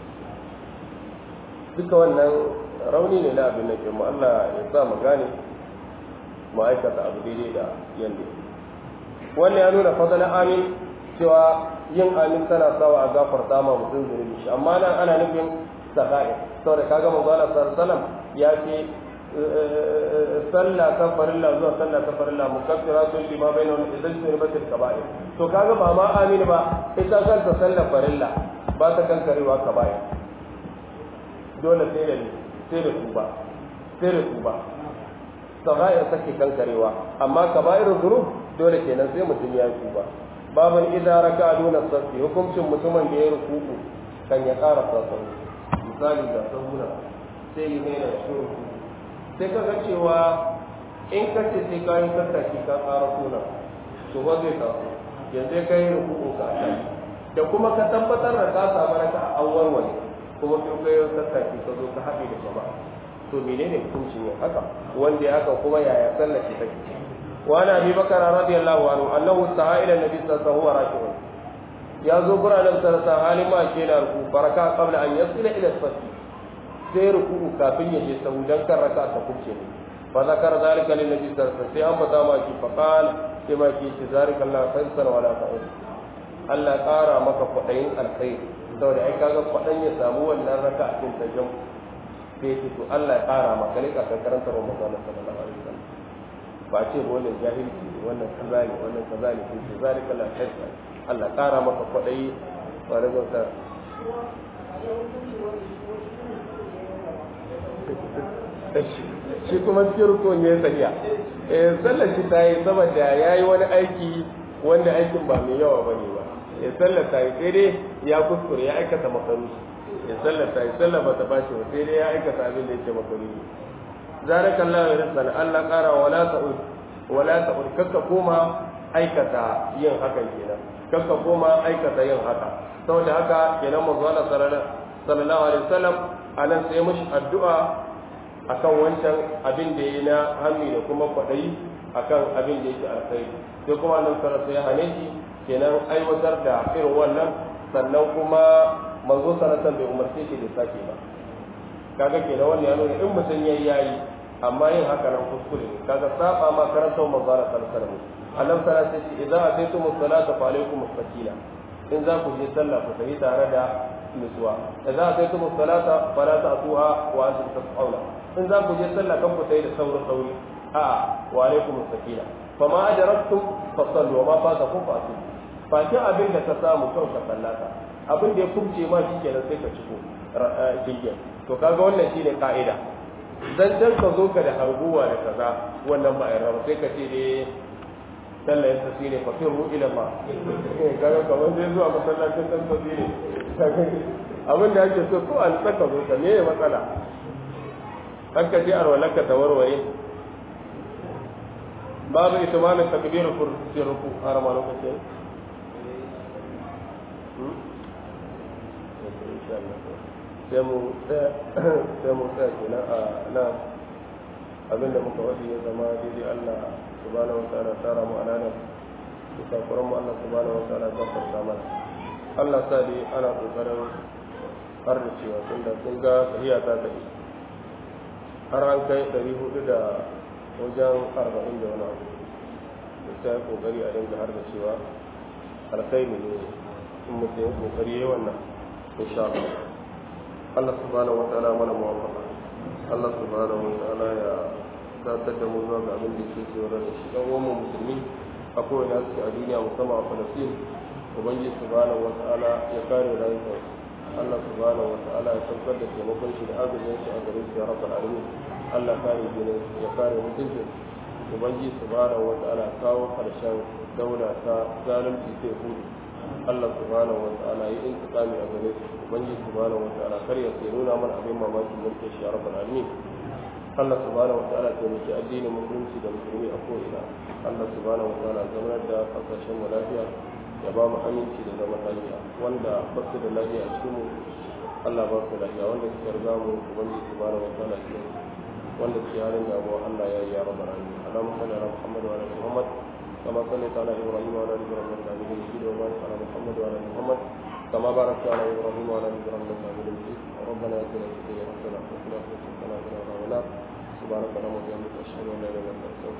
A: duka wannan rauni ne na abin nan mu Allah ya sa mu gane mu aikata abu daidai da yanda wannan ya nuna fadlan amin cewa yin amin tana sawa a gafarta ma mutum zunubi shi amma nan ana nufin sakai saboda kaga manzo Allah sallallahu alaihi wasallam ya ce sallah ta farilla zuwa sallah ta farilla mukaffiratun lima bainahum idan sunibatil kaba'ir to kaga ba ma amin ba ita kanta sallah farilla ba ta kankarewa kaba'ir dole sai da sai da tuba sai da tuba sagair take kankarewa amma kaba'ir dhunub dole kenan sai mutum ya tuba baban idza raka duna safi hukuncin mutumin da ya rukuku kan ya ƙara sasau misali ga sabuna sai yi mai da shi sai kaga cewa in ka ce sai ka yi tattaki ka ƙara suna to ba zai taso yanzu ka yi rukuku ka kai da kuma ka tabbatar da ka samu raka a an warware kuma sai ka yi tattaki ka zo ka haɗe da jama'a to menene hukuncin yin haka wanda ya haka kuma yaya sallar shi take وعن ابي بكر رضي الله عنه انه سعى الى النبي صلى الله عليه وسلم وهو راكع يا زبر النبي صلى الله عليه وسلم حال ما كان ركوع فركع قبل ان يصل الى الصف sai ruku'u kafin ya je sahu dan kan raka ta kubce ne fa zakar zalika lin nabi sallallahu alaihi wasallam sai an bata ma ki fa qal sai ma ki ce zalika Allah faisal wala ta'ud Allah ƙara maka kwadayin alkhairi saboda ai kaga kwadan ya samu wannan raka a cikin tajam sai ce to Allah ya ƙara maka ne ka karanta Ramadan sallallahu alaihi wasallam ba ce ba wannan jahilci ne wannan kaza ne wannan kaza ne sai zalika la hajja Allah ƙara maka kwadayi ba da gauta shi kuma cikin rukun ya tsariya eh sallar shi ta yi saboda ya yi wani aiki wanda aikin ba mai yawa ba ne ba ya sallar ta yi sai dai ya kuskure ya aikata makaru ya sallar ta yi sallar ba ta bashi ba sai dai ya aikata abin da yake makaru zalika Allah ya rizqana Allah qara wala ta'ud wala ta'ud kakka koma aikata yin hakan kenan kakka koma aikata yin haka saboda haka kenan manzo Allah sallallahu alaihi wasallam anan sai mushi addu'a akan wancan abin da yayi na hammi da kuma kwadayi akan abin da yake alkhairi sai kuma nan sallallahu ya hane shi kenan aiwatar da irin wannan sannan kuma manzo sallallahu bai umarce shi da sake ba kaga kenan wannan ya nuna in mutum yayi yayi amma yin haka nan kuskure ne kaga saba ma karanta manzo Allah sallallahu alaihi wasallam annabi sallallahu alaihi wasallam idan ataytum as-salata fa alaykum as-sakina in za ku je sallah ku tafi tare da nutsuwa idan ataytum as-salata fala ta'tuha wa antum tas'auna in za ku je sallah kan ku tafi da saurin sauri a wa alaykum as-sakina fama adraktum fasallu wa ma fatakum fa'tu fakin abin da ka samu kan ka sallata abin da ya kubce ma shikenan sai ka ciko jirgin to kaga wannan shine ka'ida dan dan ka zo ka da harguwa da kaza wannan ba ai rawa sai ka ce dai sallah yin tasiri fa firru ila ma kaga kamar zai zuwa masallacin dan tasiri abin da ake so ko an saka zo ka me matsala haka ji arwalaka da warware babu itimanin takbiru kursi ruku har ma lokacin sai mu tsaya kenan a nan abinda muka wadi ya zama daidai Allah subhanahu wa ta'ala tara mu ananan da kuran mu Allah subhanahu wa ta'ala gafarta mana Allah sa dai ana kokarin har da cewa tun da sun ga tahiya ta tafi har an kai ɗari hudu da wajen arba'in da wani abu da sai kokari a dinga har da cewa alkhairi ne in mutum ya kokari yayi wannan insha Allah Allah subhanahu wa ta'ala mana muwafaqa Allah subhanahu wa ta'ala ya datar da mu zuwa ga abin da yake tsoro da shi dan uwan musulmi a kowane suke a duniya musamman a Falastin ubangiji subhanahu wa ta'ala ya kare rayuwar Allah subhanahu wa ta'ala ya saukar da taimakon shi da agajin shi a gare su ya rabbal alamin Allah kare jinin ya kare mutuncin ubangiji subhanahu wa ta'ala kawo karshen daula ta zalunci sai hudu Allah subhanahu wa ta'ala yi intiqami a gare su ubangiji subhanahu wa ta'ala kar ya sai nuna mana abin mamakin mulkin shi ya rabbal alamin Allah subhanahu wa ta'ala ta miki addinin musulunci da musulmi a ko'ina Allah subhanahu wa ta'ala zamanar da kasashen mu lafiya ya ba mu aminci da zaman lafiya wanda ba su da lafiya a cikin mu Allah ba su lafiya wanda suka riga mu ubangiji subhanahu wa ta'ala ya wanda suke halin damuwa Allah ya yi ya rabbal alamin Allahumma salli ala Muhammad wa ala ali Muhammad كما صليت على ابراهيم وعلى ال ابراهيم انك حميد مجيد وبارك على محمد وعلى ال محمد كما باركت على ابراهيم وعلى ال ابراهيم انك حميد مجيد ربنا اتنا في الدنيا حسنه وفي الاخره حسنه وقنا عذاب النار سبحانك اللهم وبحمدك اشهد ان لا اله الا انت